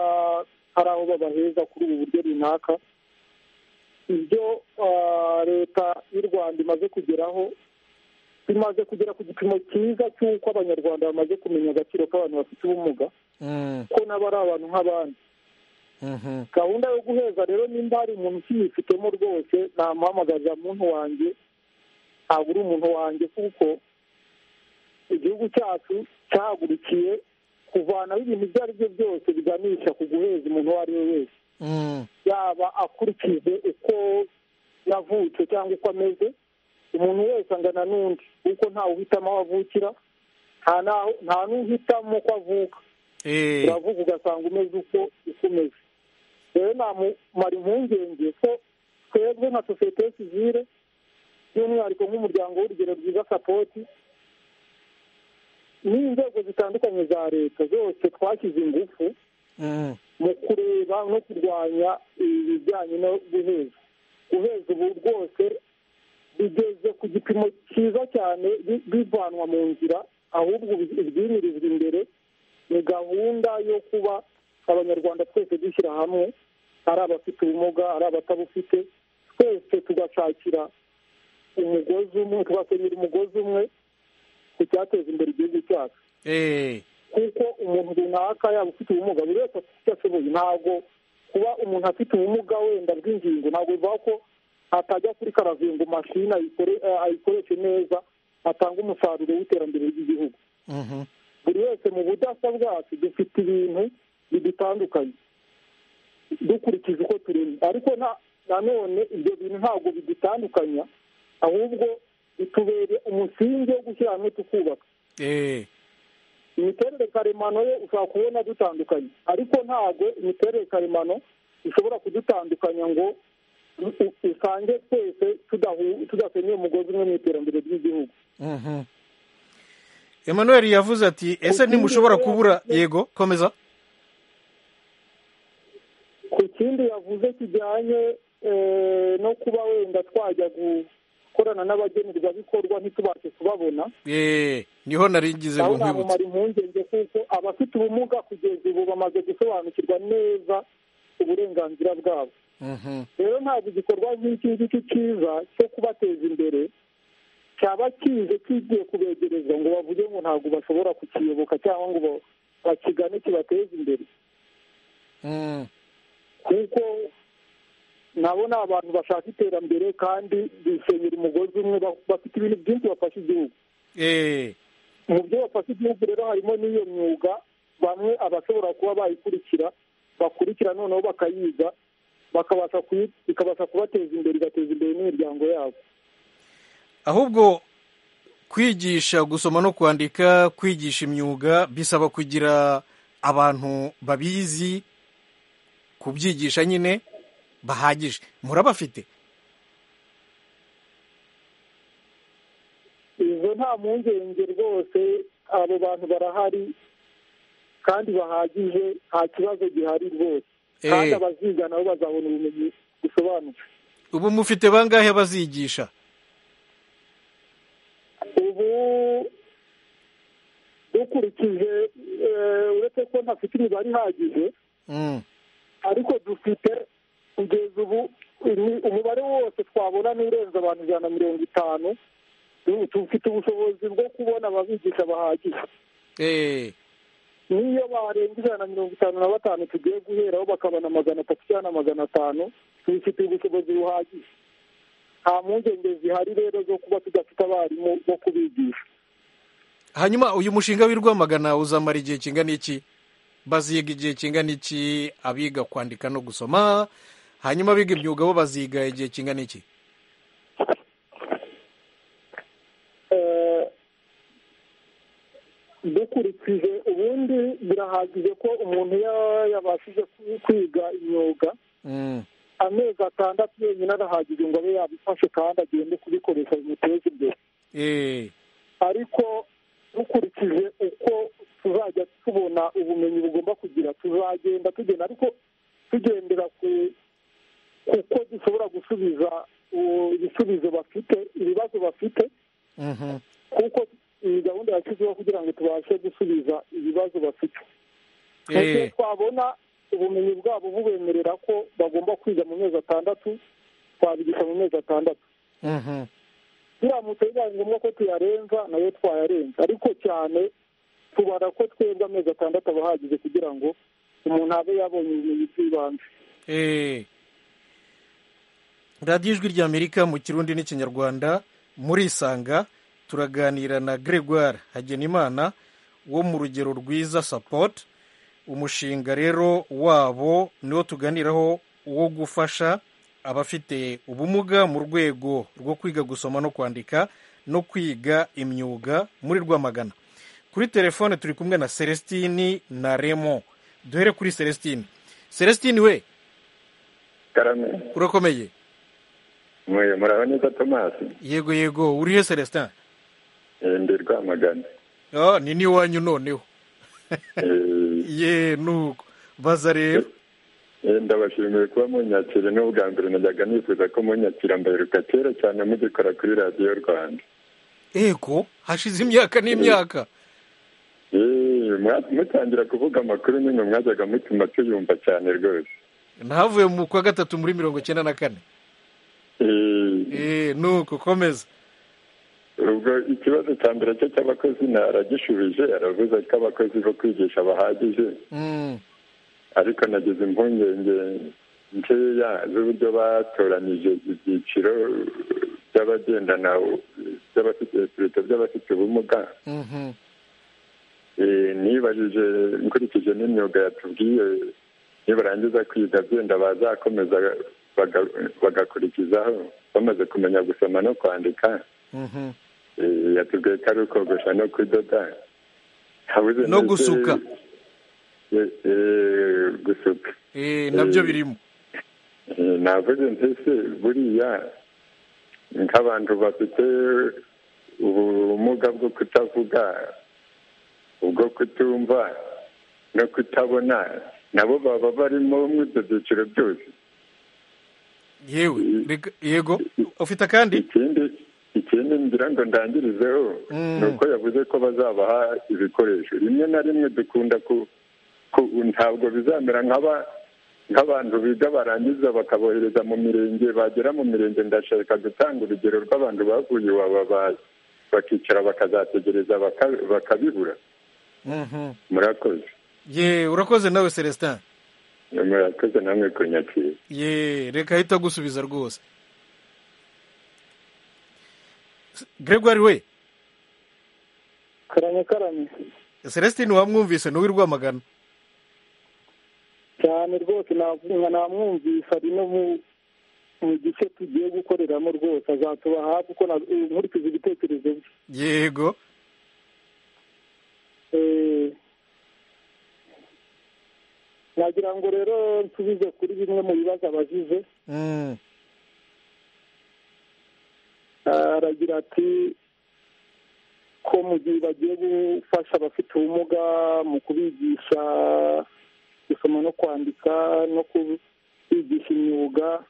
hari aho babaheza kuri ubu buryo runaka ibyo ah, leta y'u rwanda imaze kugeraho bimaze kugera ku gipimo cyiza cy'uko abanyarwanda bamaze kumenya agaciro k'abantu bafite ubumuga Mm, ko nabo ari abantu nk'abandi mhm. gahunda yo guheza rero nimba hari umuntu ukiyifitemo rwose namuhamagaza muntu wanjye ntabwo uri umuntu wanjye kuko igihugu cyacu cyahagurukiye kuvanaho ibintu ibyo ari byo byose biganisha ku guheza umuntu uwo ari we wese yaba akurikije uko yavutse cyangwa uko ameze umuntu wese angana n'undi kuko ntawe uhitamo aho avukira nta n'aho- nta n'uhitamo uko avuka Eh, uravuga ugasanga umeze uko uko umeze rero namumara impungenge ko twebwe nka sosiyete sivire by'umwihariko nk'umuryango w'urugero rwiza sapoti n'inzego zitandukanye za leta zose twashyize ingufu mm, mu kureba no kurwanya ibijyanye no guheza guheza ubu rwose bigeze ku gipimo cyiza cyane bi- bivanwa mu nzira ahubwo ubu ibyimirizwa imbere ni gahunda yo kuba abanyarwanda twese dushyira hamwe ari abafite ubumuga ari abatabufite twese tugashakira umugozi umwe tugakenyera umugozi umwe ku cyateza imbere igihugu cyacu eh, kuko umuntu runaka yaba ufite ubumuga buri wese afite icyo ashoboye ntabwo kuba umuntu afite ubumuga wenda bw'ingingo ntabwo bivuga ko atajya kuri karavingo mashini ayikore- eh, ayikoreshe neza atanga umusaruro w'iterambere ry'igihugu mhm, buri wese mu budasa bwacu dufite ibintu bidutandukanye dukurikije uko turimo ariko nta- nanone ibyo bintu ntabwo bidutandukanya ahubwo bitubere umusingi wo gushyira hamwe tukubaka eh, imiterere karemano yo ushobora kubona dutandukanye ariko ntabwo imiterere karemano ishobora kudutandukanya ngo u- u- usange twese tudahu- tudasenyeye umugozi umwe mu iterambere ry'igihugu mhm. emmanuel yavuze ati ese ntimushobora kubura yego komeza ku kindi yavuze kijyanye eh, no kuba wenda twajya gukorana n'abagenerwabikorwa ntitubashe kubabona Eh, niho narigize ngo aho nkwibutse namumara impungenge kuko abafite ubumuga kugeza ubu bamaze gusobanukirwa neza uburenganzira bwabo Mhm, rero ntabwo igikorwa nk'iki ngiki cyiza cyo kubateza imbere cyaba kize kigiye kubegereza ngo bavuge ngo ntabwo bashobora kukiyoboka cyangwa ngo ba- bakigane kibateze imbere mm, kuko nabo ni abantu bashaka iterambere kandi bisenyera umugozi umwe ba- bafite ibintu byinshi bafasha igihugu eh, mu byo bafasha igihugu rero harimo n'iyo myuga bamwe abashobora kuba bayikurikira bakurikira noneho bakayiga bakabasha kuyi- ikabasha kubateza imbere igateza imbere n'imiryango yabo ahubwo kwigisha gusoma no kwandika kwigisha imyuga bisaba kugira abantu babizi kubyigisha nyine bahagije murabafite izo nta mpungenge rwose abo bantu barahari kandi bahagije nta kibazo gihari rwose Eh. kandi abaziga nabo bazabona ubumenyi busobanutse ubu mufite bangahe abazigisha ubu dukurikije eh, uretse ko ntafite imibare ihagije Mm, ariko dufite kugeza ubu imi- umubare wose twabona n'urenze abantu ijana na mirongo itanu Du- dufite ubushobozi bwo kubona ababigisha bahagije eh, niyo barenga ijana na mirongo itanu na batanu tugiye guheraho bakabona magana atatu cyangwa na magana atanu tubifitiye ubushobozi buhagije nta mpungenge zihari rero zo kuba tudafite abarimu bo kubigisha hanyuma uyu mushinga w'i rwamagana uzamara igihe kingana iki baziga igihe kingana iki abiga kwandika no gusoma hanyuma abiga imyuga bo baziga igihe kingana iki Eh, dukurikije ubundi birahagije ko umuntu ya- yabashije kwiga imyuga Mm, amezi atandatu yenyine arahagije ngo abe yabifashe kandi agende kubikoresha bimuteza imbere eh, ariko dukurikije uko tuzajya tubona ubumenyi bugomba kugira tuzagenda tugenda ariko tugendera ku kuko dushobora gusubiza uh, ibisubizo bafite ibibazo bafite mhm. kuko iyi gahunda yashyizweho kugira ngo tubashe gusubiza ibibazo bafite mu gihe Eh, twabona ubumenyi bwabo bubemerera ko bagomba kwiga mu mezi atandatu twabigisha mu mezi atandatu mhm. biramutse bibaye ngombwa ko tuyarenza nayo twayarenza ariko cyane tubara ko twebwe amezi atandatu aba ahagije kugira ngo umuntu abe yabonye ubumenyi bw'ibanze Eh. radiyo ijwi ry'amerika mu kirundi n'ikinyarwanda murisanga turaganira na gregoire hagenimana wo mu rugero rwiza support umushinga rero wabo niwo tuganiraho wo gufasha abafite ubumuga mu rwego rwo kwiga gusoma no kwandika no kwiga imyuga muri rwamagana kuri telefone turi kumwe na celestine na remo duhere kuri celestine celestine we karame urakomeye mwe muraho neza tomasi yego yego urihe celestin Eh, ndi rwamagana Ah, ni n'iwanyu noneho ye nuko baza rero Eh, ndabashimiye kuba munyakira ni ubwa mbere najyaga nifuza ko munyakira mbaheruka kera cyane mugikora kuri radiyo rwanda ego hashize imyaka n'imyaka Eh, mwa- mutangira kuvuga amakuru nyine mwajyaga mutuma tuyumva cyane rwose ntavuye mu kwa gatatu muri mirongo icyenda na kane Eh, Eh, nuko komeza ubwo ikibazo cya mbere cye cy'abakozi naragishubije aravuze ko abakozi bo kwigisha bahagije Mm, ariko nagize impungenge nkeya z'uburyo batoranije ibyiciro by'abagendana by'abafite ibikorwa by'abafite ubumuga mhm. Eh, nibajije nkurikije n'imyuga yatubwiye nibarangiza kwiga byenda bazakomeza baga- bagakurikizaho bamaze kumenya gusoma no kwandika Mhm. Eh, yatubwiye ko ari ukogosha no kudoda Habuze No ndetse- gusuka. Eh, eh, gusuka Eh, nabyo Eh, birimo Eh, navuze ntese buriya nk'abantu bafite ubumuga bwo kutavuga ubwo kutumva no kutabona nabo baba barimo muri ibyo byiciro byose yewe reka- yego ufite akandi ikindi ikindi ngira ngo ndangirizeho Mm. ni uko yavuze ko bazabaha ibikoresho rimwe na rimwe dukunda ku ku ntabwo bizamera nk'aba nk'abantu biga barangiza bakabohereza mu mirenge bagera mu mirenge ndashaka gutanga urugero rw'abantu bavuye iwabo ba- bakicara bakazategereza baka- bakabibura Mhm. murakoze ye urakoze nawe celestin murakoze namwe kunyakira ye reka ahita agusubiza rwose gregoire we karame karame celestin wamwumvise ni uw'i rwamagana cyane rwose navuga namwumvise ari no mu mu gice tugiye gukoreramo rwose azatuba hafi kuko na- eh, nkurikije ibitekerezo bye yego Eh, nagira ngo rero nsubize kuri bimwe mu bibazo abajije Mm, aragira ati ko mu gihe bagiye gufasha abafite ubumuga mu kubigisha gusoma no kwandika no kubigisha imyuga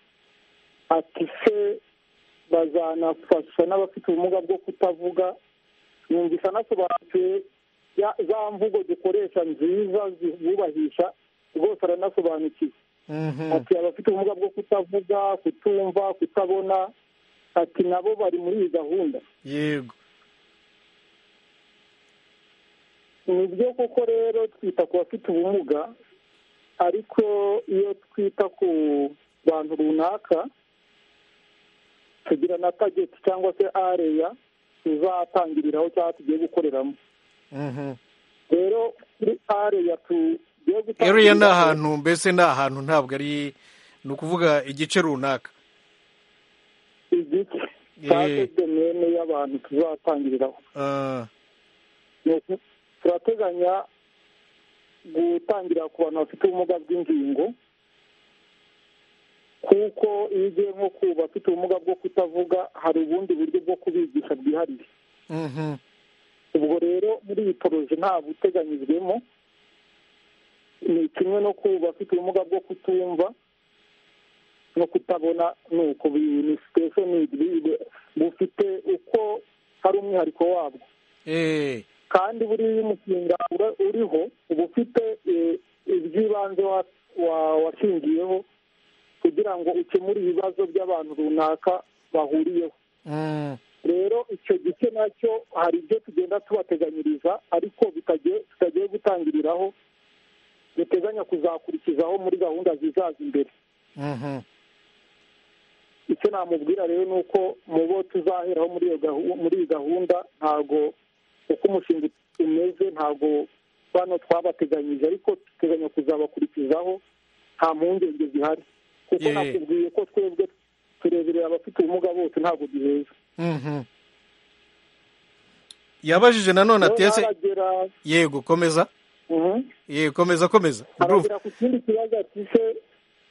ati se bazanafasha n'abafite ubumuga bwo kutavuga yumvise anasobanukiwe ya- za mvugo dukoresha nziza zibubahisha rwose aranasobanukiwe mhm. ati abafite ubumuga bwo kutavuga kutumva kutabona ati nabo bari muri iyi gahunda yego ni byo koko rero twita ku bafite ubumuga ariko iyo twita ku bantu runaka tugira na tageti cyangwa se areya tuzatangiriraho cyangwa tugiye gukoreramo Mhm. rero kuri areya tugiye gutangira area ni ahantu mbese ni ahantu ntabwo ari ni ukuvuga igice runaka igice Eh. cyangwa domene y'abantu tuzatangiriraho Ah, ni uku- turateganya gutangira ku bantu bafite ubumuga bw'ingingo kuko iyo ugiye nko ku bafite ubumuga bwo kutavuga hari ubundi buryo bwo kubigisha bwihariye mhm. ubwo rero muri iyi poroje nta buteganyijwemo ni kimwe no ku bafite ubumuga bwo kutumva no kutabona ni uko bi- ni situation need, bi- bufite uko hari umwihariko wabwo Eh, kandi buriya iyo umushinga ura- uriho uba ufite eh, iby'ibanze wa- wa- washingiyeho kugira ngo ukemure ibibazo by'abantu runaka bahuriyeho mm. rero icyo gice nacyo hari ibyo tugenda tubateganyiriza ariko bitagiye tutagiye gutangiriraho duteganya kuzakurikizaho muri gahunda zizaza imbere Mhm. icyo namubwira rero ni uko mu bo tuzaheraho muri iyo gahu- muri iyi gahunda ntago uko umushinga umeze ntago bano twabateganyije ariko duteganya kuzabakurikizaho nta mpungenge zihari kuko Yeah. nakubwiye ko twebwe tureberera abafite ubumuga bose ntabwo duheza Mhm. yabajije nanone ati ese aragera yego komeza Mhm. yego komeza komeza urumva aragera ku kindi kibazo ati se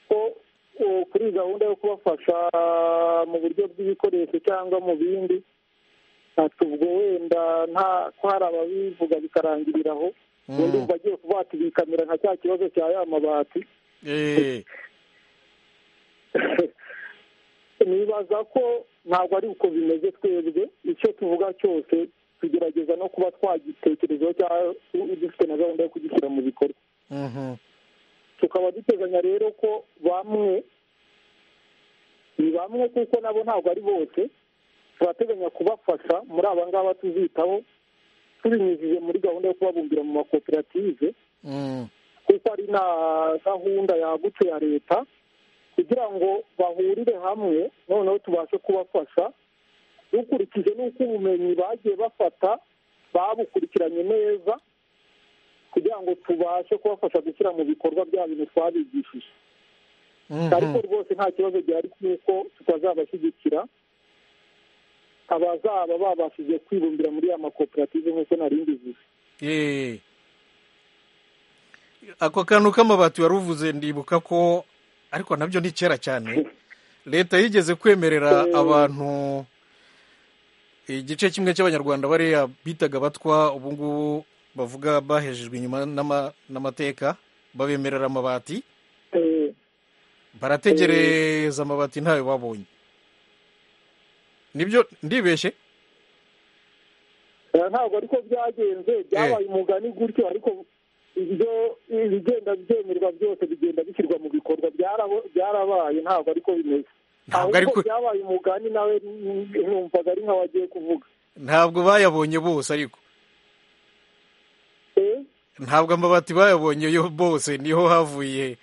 ko o, kuri gahunda yo kubafasha mu buryo bw'ibikoresho cyangwa mu bindi ati ubwo wenda nta ko hari ababivuga bikarangirira aho ubundi Mm. umva agiye kubatibikamira nka cya kibazo cya ya mabati Eh, nibaza ko ntabwo ari uko bimeze twebwe icyo tuvuga cyose tugerageza no kuba twagitekerezaho cyangwa dufite na gahunda yo kugishyira mu bikorwa mhm. tukaba duteganya rero ko bamwe ni bamwe kuko nabo ntabwo ari bose turateganya kubafasha muri aba ngaba tuzitaho tubinyujije muri gahunda yo kubabumbira mu makoperative Mm. kuko ari na gahunda yagutse ya leta kugira ngo bahurire hamwe noneho tubashe kubafasha dukurikije n'uko ubumenyi bagiye bafata babukurikiranye neza kugira ngo tubashe kubafasha gushyira mu bikorwa bya bintu twabigishije ariko Mhm. rwose nta kibazo gihari kuko tutazabashyigikira abazaba babashije kwibumbira muri ya makoperative nk'uko narindi zizi Eh. ako kantu k'amabati wari uvuze ndibuka ko ariko nabyo ni kera cyane leta yigeze kwemerera Eh. abantu igice kimwe cy'abanyarwanda bariya bitaga batwa ubu ngubu bavuga bahejejwe inyuma n'ama- n'amateka babemerera amabati Eh, barategereza amabati ntayo babonye nibyo ndibeshye Eh, ntabwo ariko byagenze byabaye umugani gutyo ariko ibyo ibigenda byemerwa byose bigenda bishyirwa mu bikorwa byarabo- byarabaye ntabwo ariko bimeze Ntabwo ariko ariko- byabaye umugani nawe n- numvaga ari nkaho agiye kuvuga ntabwo bayabonye bose ariko Eh, ntabwo amabati bayabonye yo bose niho havuye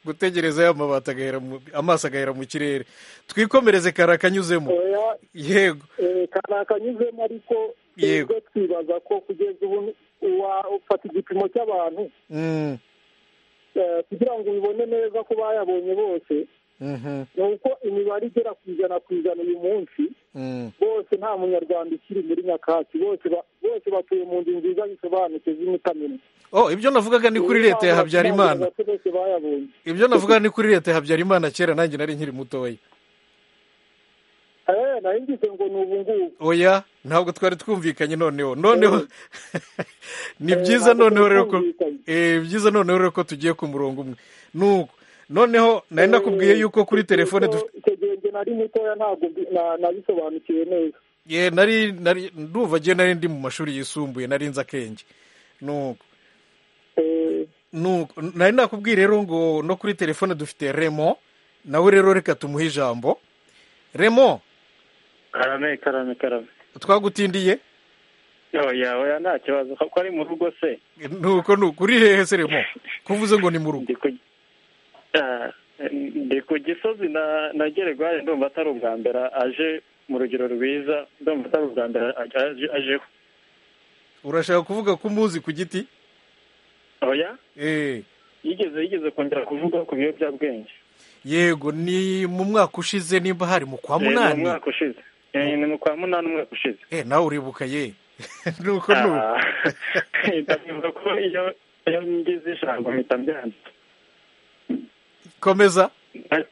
gutegereza ya mabati agahera mu- amaso agahera mu kirere twikomereze kare akanyuzemo oya, yego eh, kari akanyuzemo ariko Yego. twebwe twibaza ko kugeza ubu uwa- ufata igipimo cy'abantu Mm, eh, kugira ngo ubibone neza ko bayabonye bose mhm, ni uko imibare igera ku ijana ku ijana uyu munsi mm, bose nta munyarwanda ukiri muri nyakatsi bose ba- bose batuye mu nzu nziza zisobanutse z'imitamino oh ibyo navugaga ni kuri leta ya habyarimana bose bayabonye ibyo navugaga ni kuri leta ya habyarimana kera nanjye nari nkiri mutoya Eh, nari ngize ngo ni ubu ngubu oya ntabwo twari twumvikanye noneho noneho ni Eh, byiza ntabwo noneho rero ko twumvikanye. eh, byiza noneho rero ko tugiye ku murongo umwe nuko noneho nari nakubwiye yuko kuri telefone dufite icyo gihe njye nari mutoya ntabwo mbi- na- nabisobanukiwe neza ye nari nari ndumva agiye nari ndi mu mashuri yisumbuye nari nzi akenge nuko Eh, nuko nari nakubwiye rero ngo no kuri telefone dufite remo nawe rero reka tumuhe ijambo remo karame karame karame twagutindiye oya oya nta kibazo ko ari mu rugo se nuko nuko uri hehe se remo kuvuze ngo ni mu rugo ndi ku Ah, ndi ku gisozi na na geregwari ndumva atari ubwa mbere aje mu rugero rwiza ndumva atari ubwa mbere aje- ajeho urashaka kuvuga ko umuzi ku giti oya eh yigeze yigeze kongera kuvuga ku biyobyabwenge yego ni mu mwaka ushize nimba hari mu kwa Eh, ni mu munani mwaka ushize Eh, ni mu kwa munani umwaka ushize eh nawe uribuka ye nuko nuko Ah, mpita mbivuga ko iyo iyo ngize ijambo mpita mbyandika komeza Na-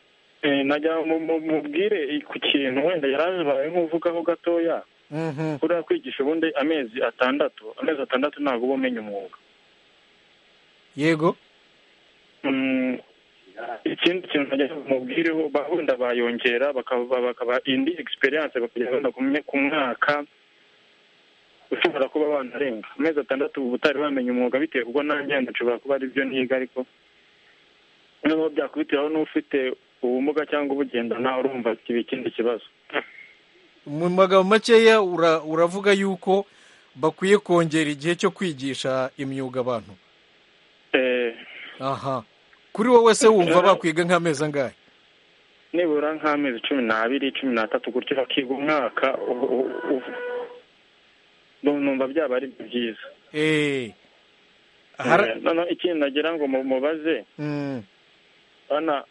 eh, najya mu- mu- mubwire ku kintu wenda yarabaye nk'uvugaho gatoya mhm kuriya kwigisha ubundi amezi atandatu amezi atandatu ntabwo uba umenya umwuga yego Mm, ikindi kintu najya mubwireho ba- wenda bayongera bakaba bakaba indi experience bakajya wenda kumwe ku mwaka ushobora kuba wanarenga amezi atandatu uba utari wamenya umwuga bitewe ubwo nanjye wenda nshobora kuba ari byo niga ariko noneho byakubitiraho n'ufite ubumuga cyangwa ubugendana urumva kiba ikindi kibazo mu magambo makeya ura- uravuga yuko bakwiye kongera igihe cyo kwigisha imyuga abantu Eh, aha kuri wowe se wumva bakwiga nk'amezi angahe nibura nk'amezi cumi n'abiri cumi n'atatu gutyo bakiga umwaka u- u- u- numva byaba ari byiza eee noneho ikintu nagira ngo mubaze bana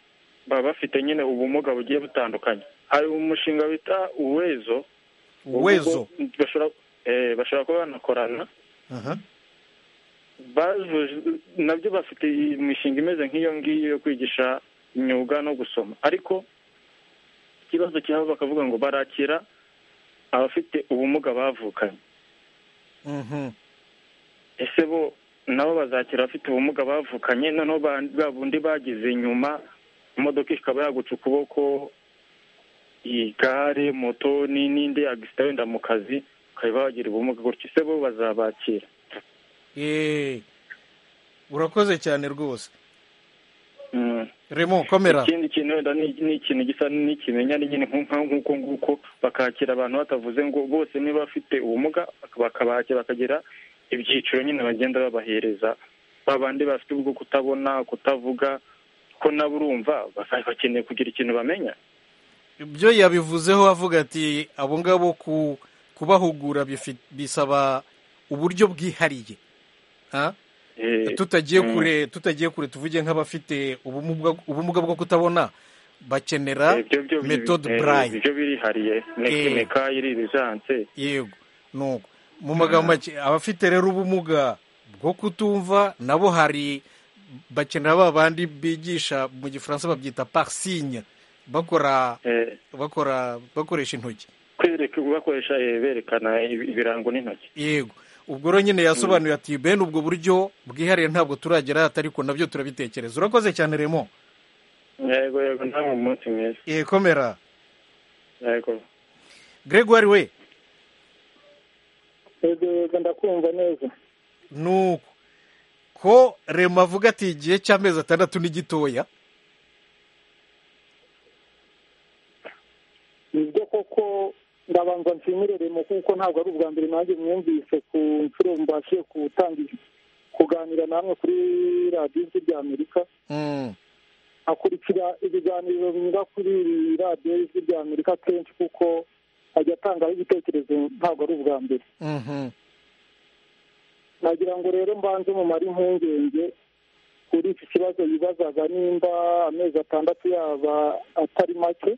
baba bafite nyine ubumuga bugiye butandukanye hari umushinga bita uwezo Uwezo. Ubwo bashobora eh, bashobora kuba banakorana aha bajuje nabyo bafite imishinga imeze nk'iyo ngiyo yo kwigisha imyuga no gusoma ariko ikibazo cyabo bakavuga ngo barakira abafite ubumuga bavukanye Mhm. ese bo nabo bazakira abafite ubumuga bavukanye noneho ba- bwa bundi bagize inyuma imodoka ikaba yaguca ukuboko igare moto ni- n'indi agisita wenda mu kazi ukaba wagira ubumuga gutyo ese bo bazabakira Eh, urakoze cyane rwose Mm. remo komera ikindi kintu wenda ni ni ikintu gisa n'ikimenyane nyine nku- nka- nk'uko nguko bakakira abantu batavuze ngo bose niba bafite ubumuga bakabakira bakagira ibyiciro nyine bagenda babahereza ba bandi bafite ubwo kutabona kutavuga ko nabo urumva baka- bakeneye kugira ikintu bamenya ibyo yabivuzeho avuga ati abo ngabo ku- kubahugura bifi- bisaba uburyo bwihariye Ha? Eh, tutagiye mm. kure tutagiye kure tuvuge nk'abafite ubumuga ubumuga bwo kutabona bakenera Eh, byo- byo biri- metode eh, braille byo birihariye Eh. meka iririzanse yego nuko mu magambo make abafite rero ubumuga bwo kutumva nabo hari bakenera ba bandi bigisha mu gifaransa babyita parsinya bakora Eh. bakora bakoresha intoki kwereka bakoresha eh, berekana ibirango n'intoki yego ubwo rero nyine yasobanuye ati bene ubwo buryo bwihariye ntabwo turagera atariko nabyo turabitekereza urakoze cyane remo yego yego ntabwo umunsi mwiza Eh, komera yego gregoire we yego yego ndakumva neza nuko ko remo avuga ati igihe cy'amezi atandatu ni gitoya nibyo koko ndabanza nshimire remo kuko ntabwo ari ubwa mbere nanjye mwumvise ku nshuro mbashiye gutangira kuganira namwe kuri radiyo ijwi ry'amerika Mm, akurikira ibiganiro binyura kuri radiyo y'ijwi ry'amerika kenshi kuko ajya atangaho ibitekerezo ntabwo ari ubwa mbere mhm. nagira ngo rero mbanze mumare impungenge kuri iki kibazo yibazaga nimba amezi atandatu yaba atari make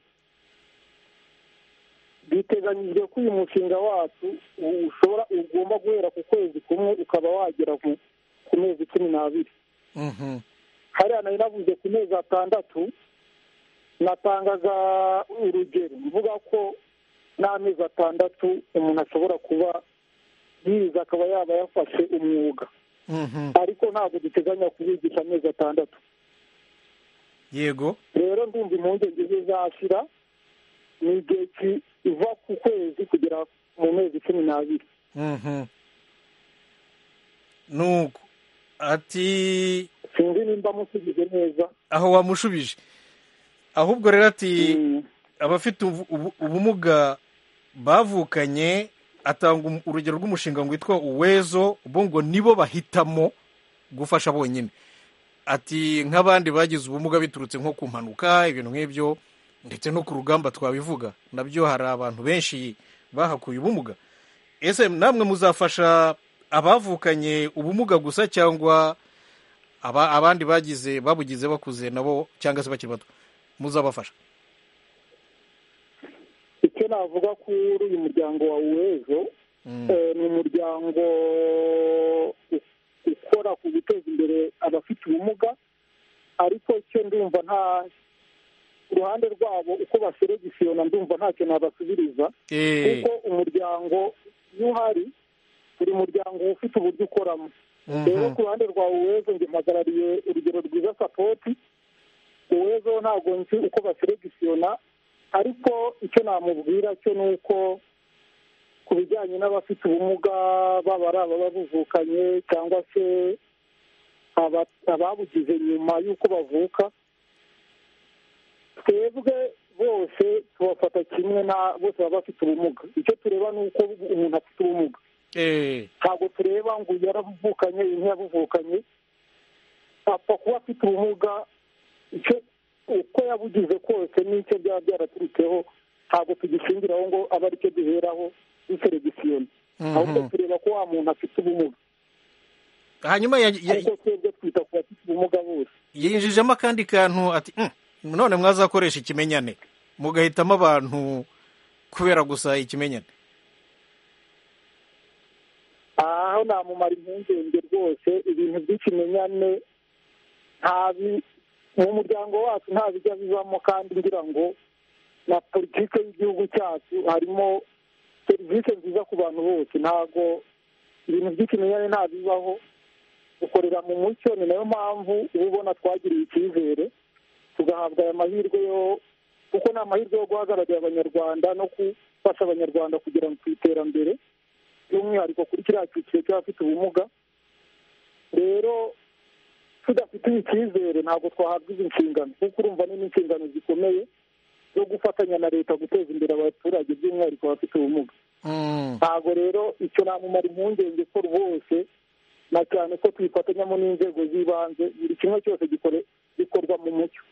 biteganyijwe ko uyu mushinga wacu u- ushobora ugomba guhera ku kwezi kumwe ukaba wagera ku- ku mezi cumi n'abiri Mhm. hariya nari navuze ku mezi atandatu natangaga urugero mvuga ko n'amezi atandatu umuntu ashobora kuba yize akaba yaba yafashe umwuga Mhm. ariko ntabwo duteganya kubigisha amezi atandatu yego rero ndumva impungenge zizashira ni igihe ki- iva ku kwezi kugera mu mezi cumi n'abiri Mhm. nuko ati sinzi nimba musubize neza aho wamushubije ahubwo rero ati abafite ubu- ubu- ubumuga bavukanye atanga um- urugero rw'umushinga ngo witwa uwezo bo ngo nibo bahitamo gufasha bonyine ati nk'abandi bagize ubumuga biturutse nko ku mpanuka ibintu nk'ibyo ndetse no ku rugamba twabivuga nabyo hari abantu benshi bahakuye ubumuga ese namwe muzafasha abavukanye ubumuga gusa cyangwa aba- abandi bagize babugize bakuze nabo cyangwa se bakiri bato muzabafasha icyo navuga kuri uyu muryango wa uwezo Mm. eh, ni umuryango u- ukora ku guteza imbere abafite ubumuga ariko icyo ndumva nta ku ruhande rwabo uko baseregisiyona ndumva ntacyo nabasubiriza Eh, kuko umuryango iyo uhari buri muryango uba ufite uburyo ukoramo mhm. rero ku ruhande rwa uwezo njye mpagarariye urugero rwiza sapoti uwezo wo ntabwo nzi uko baseregisiyona ariko icyo namubwira cyo ni uko ku bijyanye n'abafite ubumuga baba ari ababa bavukanye cyangwa se aba- ababugize nyuma y'uko bavuka twebwe bose tubafata kimwe na bose baba bafite ubumuga icyo tureba ni uko umuntu afite ubumuga Eh, ntabwo tureba ngo uyu yaravukanye uyu ntiyabuvukanye apfa kuba afite ubumuga icyo uko yabugize kose n'icyo byaba byaraturutseho ntabwo tugishingiraho ngo abe aricyo duheraho duseregisiyoni Mhm. ahubwo tureba ko wa muntu afite ubumuga hanyuma ya- ya- ariko twebwe twita ku bafite ubumuga bose yinjijemo akandi kantu ati "Mm, none mwazakoresha ikimenyane mugahitamo abantu kubera gusa ikimenyane aho namumara impungenge rwose ibintu by'ikimenyane ntabi mu muryango wacu nta bijya bivamo kandi ngira ngo na politiki y'igihugu cyacu harimo serivisi nziza ku bantu bose ntabwo ibintu by'ikimenyane ntabibaho dukorera mu mucyo ni nayo mpamvu uba ubona twagiriye icyizere tugahabwa aya mahirwe yo kuko ni amahirwe yo guhagararira abanyarwanda no gufasha abanyarwanda kugera ku iterambere by'umwihariko kuri kiriya cyiciro cy'abafite ubumuga rero tudafite icyizere ntabwo twahabwa izi nshingano kuko urumva ni n'inshingano zikomeye zo gufatanya na leta guteza imbere abaturage by'umwihariko abafite ubumuga Mm. ntabwo rero icyo namumara impungenge ko rwose na cyane ko twifatanyamo n'inzego z'ibanze buri kimwe cyose gikore- gikorwa mu mucyo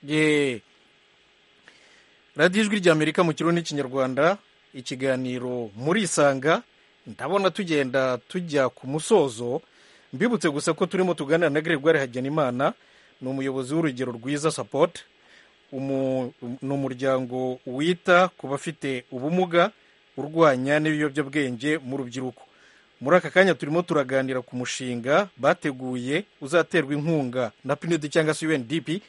Ye. radiyo ijwi ry'amerika mu kirundi n'ikinyarwanda ikiganiro murisanga ndabona tugenda tujya ku musozo mbibutse gusa ko turimo tuganira na gregoire hajyanimana ni umuyobozi w'urugero rwiza support umu- ni umuryango wita ku bafite ubumuga urwanya n'ibiyobyabwenge mu rubyiruko muri aka kanya turimo turaganira ku mushinga bateguye uzaterwa inkunga na pnud cyangwa se undp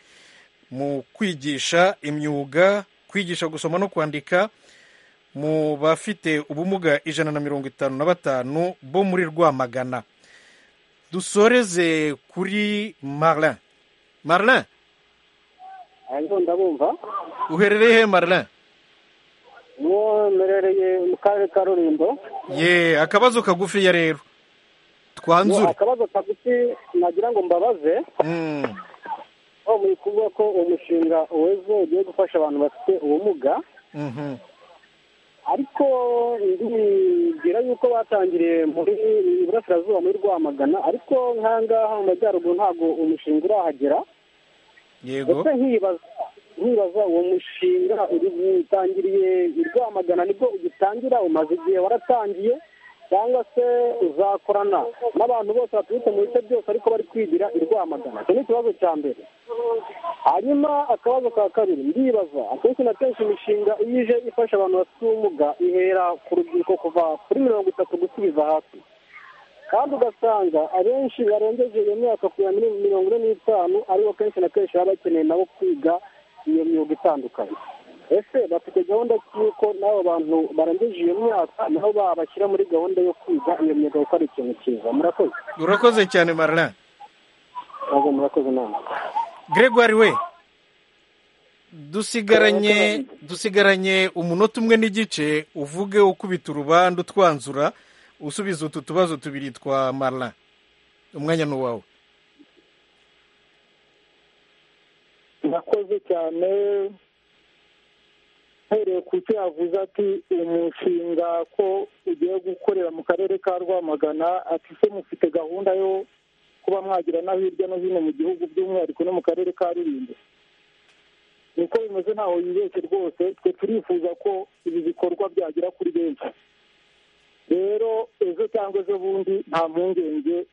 mu kwigisha imyuga kwigisha gusoma no kwandika mu bafite ubumuga ijana na mirongo itanu na batanu bo muri rwamagana dusoreze kuri marin marin hanyuma ndabumva uherereye he marin uwo mberereye mu karere ka rulindo ye akabazo kagufiya rero twanzure akabazo kagufi nagira ngo mbabaze Mm, aho muri kuvuga ko umushinga uweze ugiye gufasha abantu bafite ubumuga mhm. ariko ndibwira yuko batangiriye muri iburasirazuba muri rwamagana ariko nk'ahangaha mu majyaruguru ntabwo umushinga urahagera yego ndetse nkibaza nkibaza uwo mushinga uri utangiriye i rwamagana nibwo ugitangira umaze igihe waratangiye cyangwa se uzakorana n'abantu bose baturutse mu bice byose ariko bari kwigira i rwamagana icyo ni ikibazo cya mbere hanyuma akabazo ka kabiri ndibaza akenshi na kenshi imishinga iyo ije ifasha abantu bafite ubumuga ihera ku rubyiruko kuva kuri mirongo itatu gusubiza hasi kandi ugasanga abenshi barengeje iyo myaka kugera muri mirongo ine n'itanu aribo kenshi na kenshi baba bakeneye nabo kwiga iyo myuga itandukanye ese bafite gahunda ki y'uko n'abo bantu barengeje iyo myaka nabo babashyira muri gahunda yo kwiga iyo myuga kuko ari ikintu cyiza murakoze urakoze cyane marin Murakoze, murakoze inama gregoire we dusigaranye dusigaranye umunota umwe n'igice uvuge ukubita urubandu twanzura usubiza utu tubazo tubiri twa marin umwanya ni uwawe nakoze cyane mpereye ku cyo yavuze ati umushinga ko ugiye gukorera mu karere ka rwamagana ati se mufite gahunda yo kuba mwagira na hirya no hino mu gihugu by'umwihariko no mu karere ka rulindo niko bimeze ntaho yibeshye rwose twe turifuza ko ibi bikorwa byagera kuri benshi rero ejo cyangwa ejo bundi nta mpungenge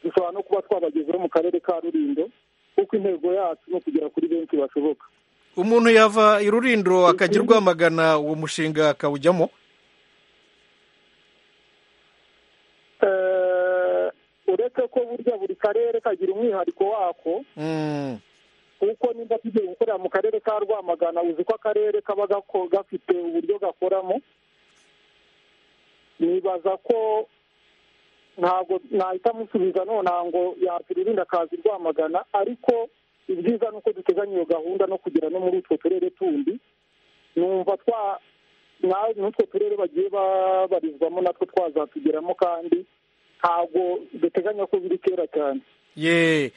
dushobora no kuba twabagezeho mu karere ka rulindo kuko intego yacu ni ukugera kuri benshi bashoboka umuntu yava i rurindo akajya i rwamagana uwo mushinga akawujyamo Eh, uretse ko burya buri karere kagira umwihariko wako Mm, kuko niba tugiye gukorera mu karere ka rwamagana uzi ko akarere kaba gako- gafite uburyo gakoramo nibaza ko ntabwo nahita amusubiza nonaha ngo yakiririnda akazi rwamagana ariko ibyiza ni uko duteganya iyo gahunda no kugera no muri utwo turere tundi numva twa na- n'utwo turere bagiye babarizwamo natwo twazatugeramo kandi ntabwo duteganya ko biri kera cyane ye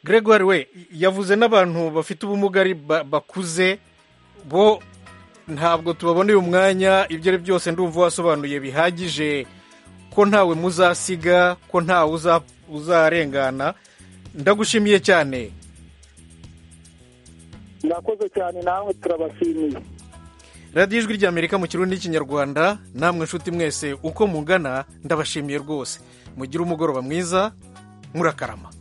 gregoire we yavuze n'abantu bafite ubumuga ari ba- bakuze bo ntabwo tubaboneye umwanya ibyo ari byose ndumva wasobanuye bihagije ko ntawe muzasiga ko ntawe uza- uzarengana ndagushimiye cyane murakoze cyane namwe turabashimiye radiyo ijwi ry'amerika mu kirundi n'ikinyarwanda namwe nshuti mwese uko mungana ndabashimiye rwose mugire umugoroba mwiza murakarama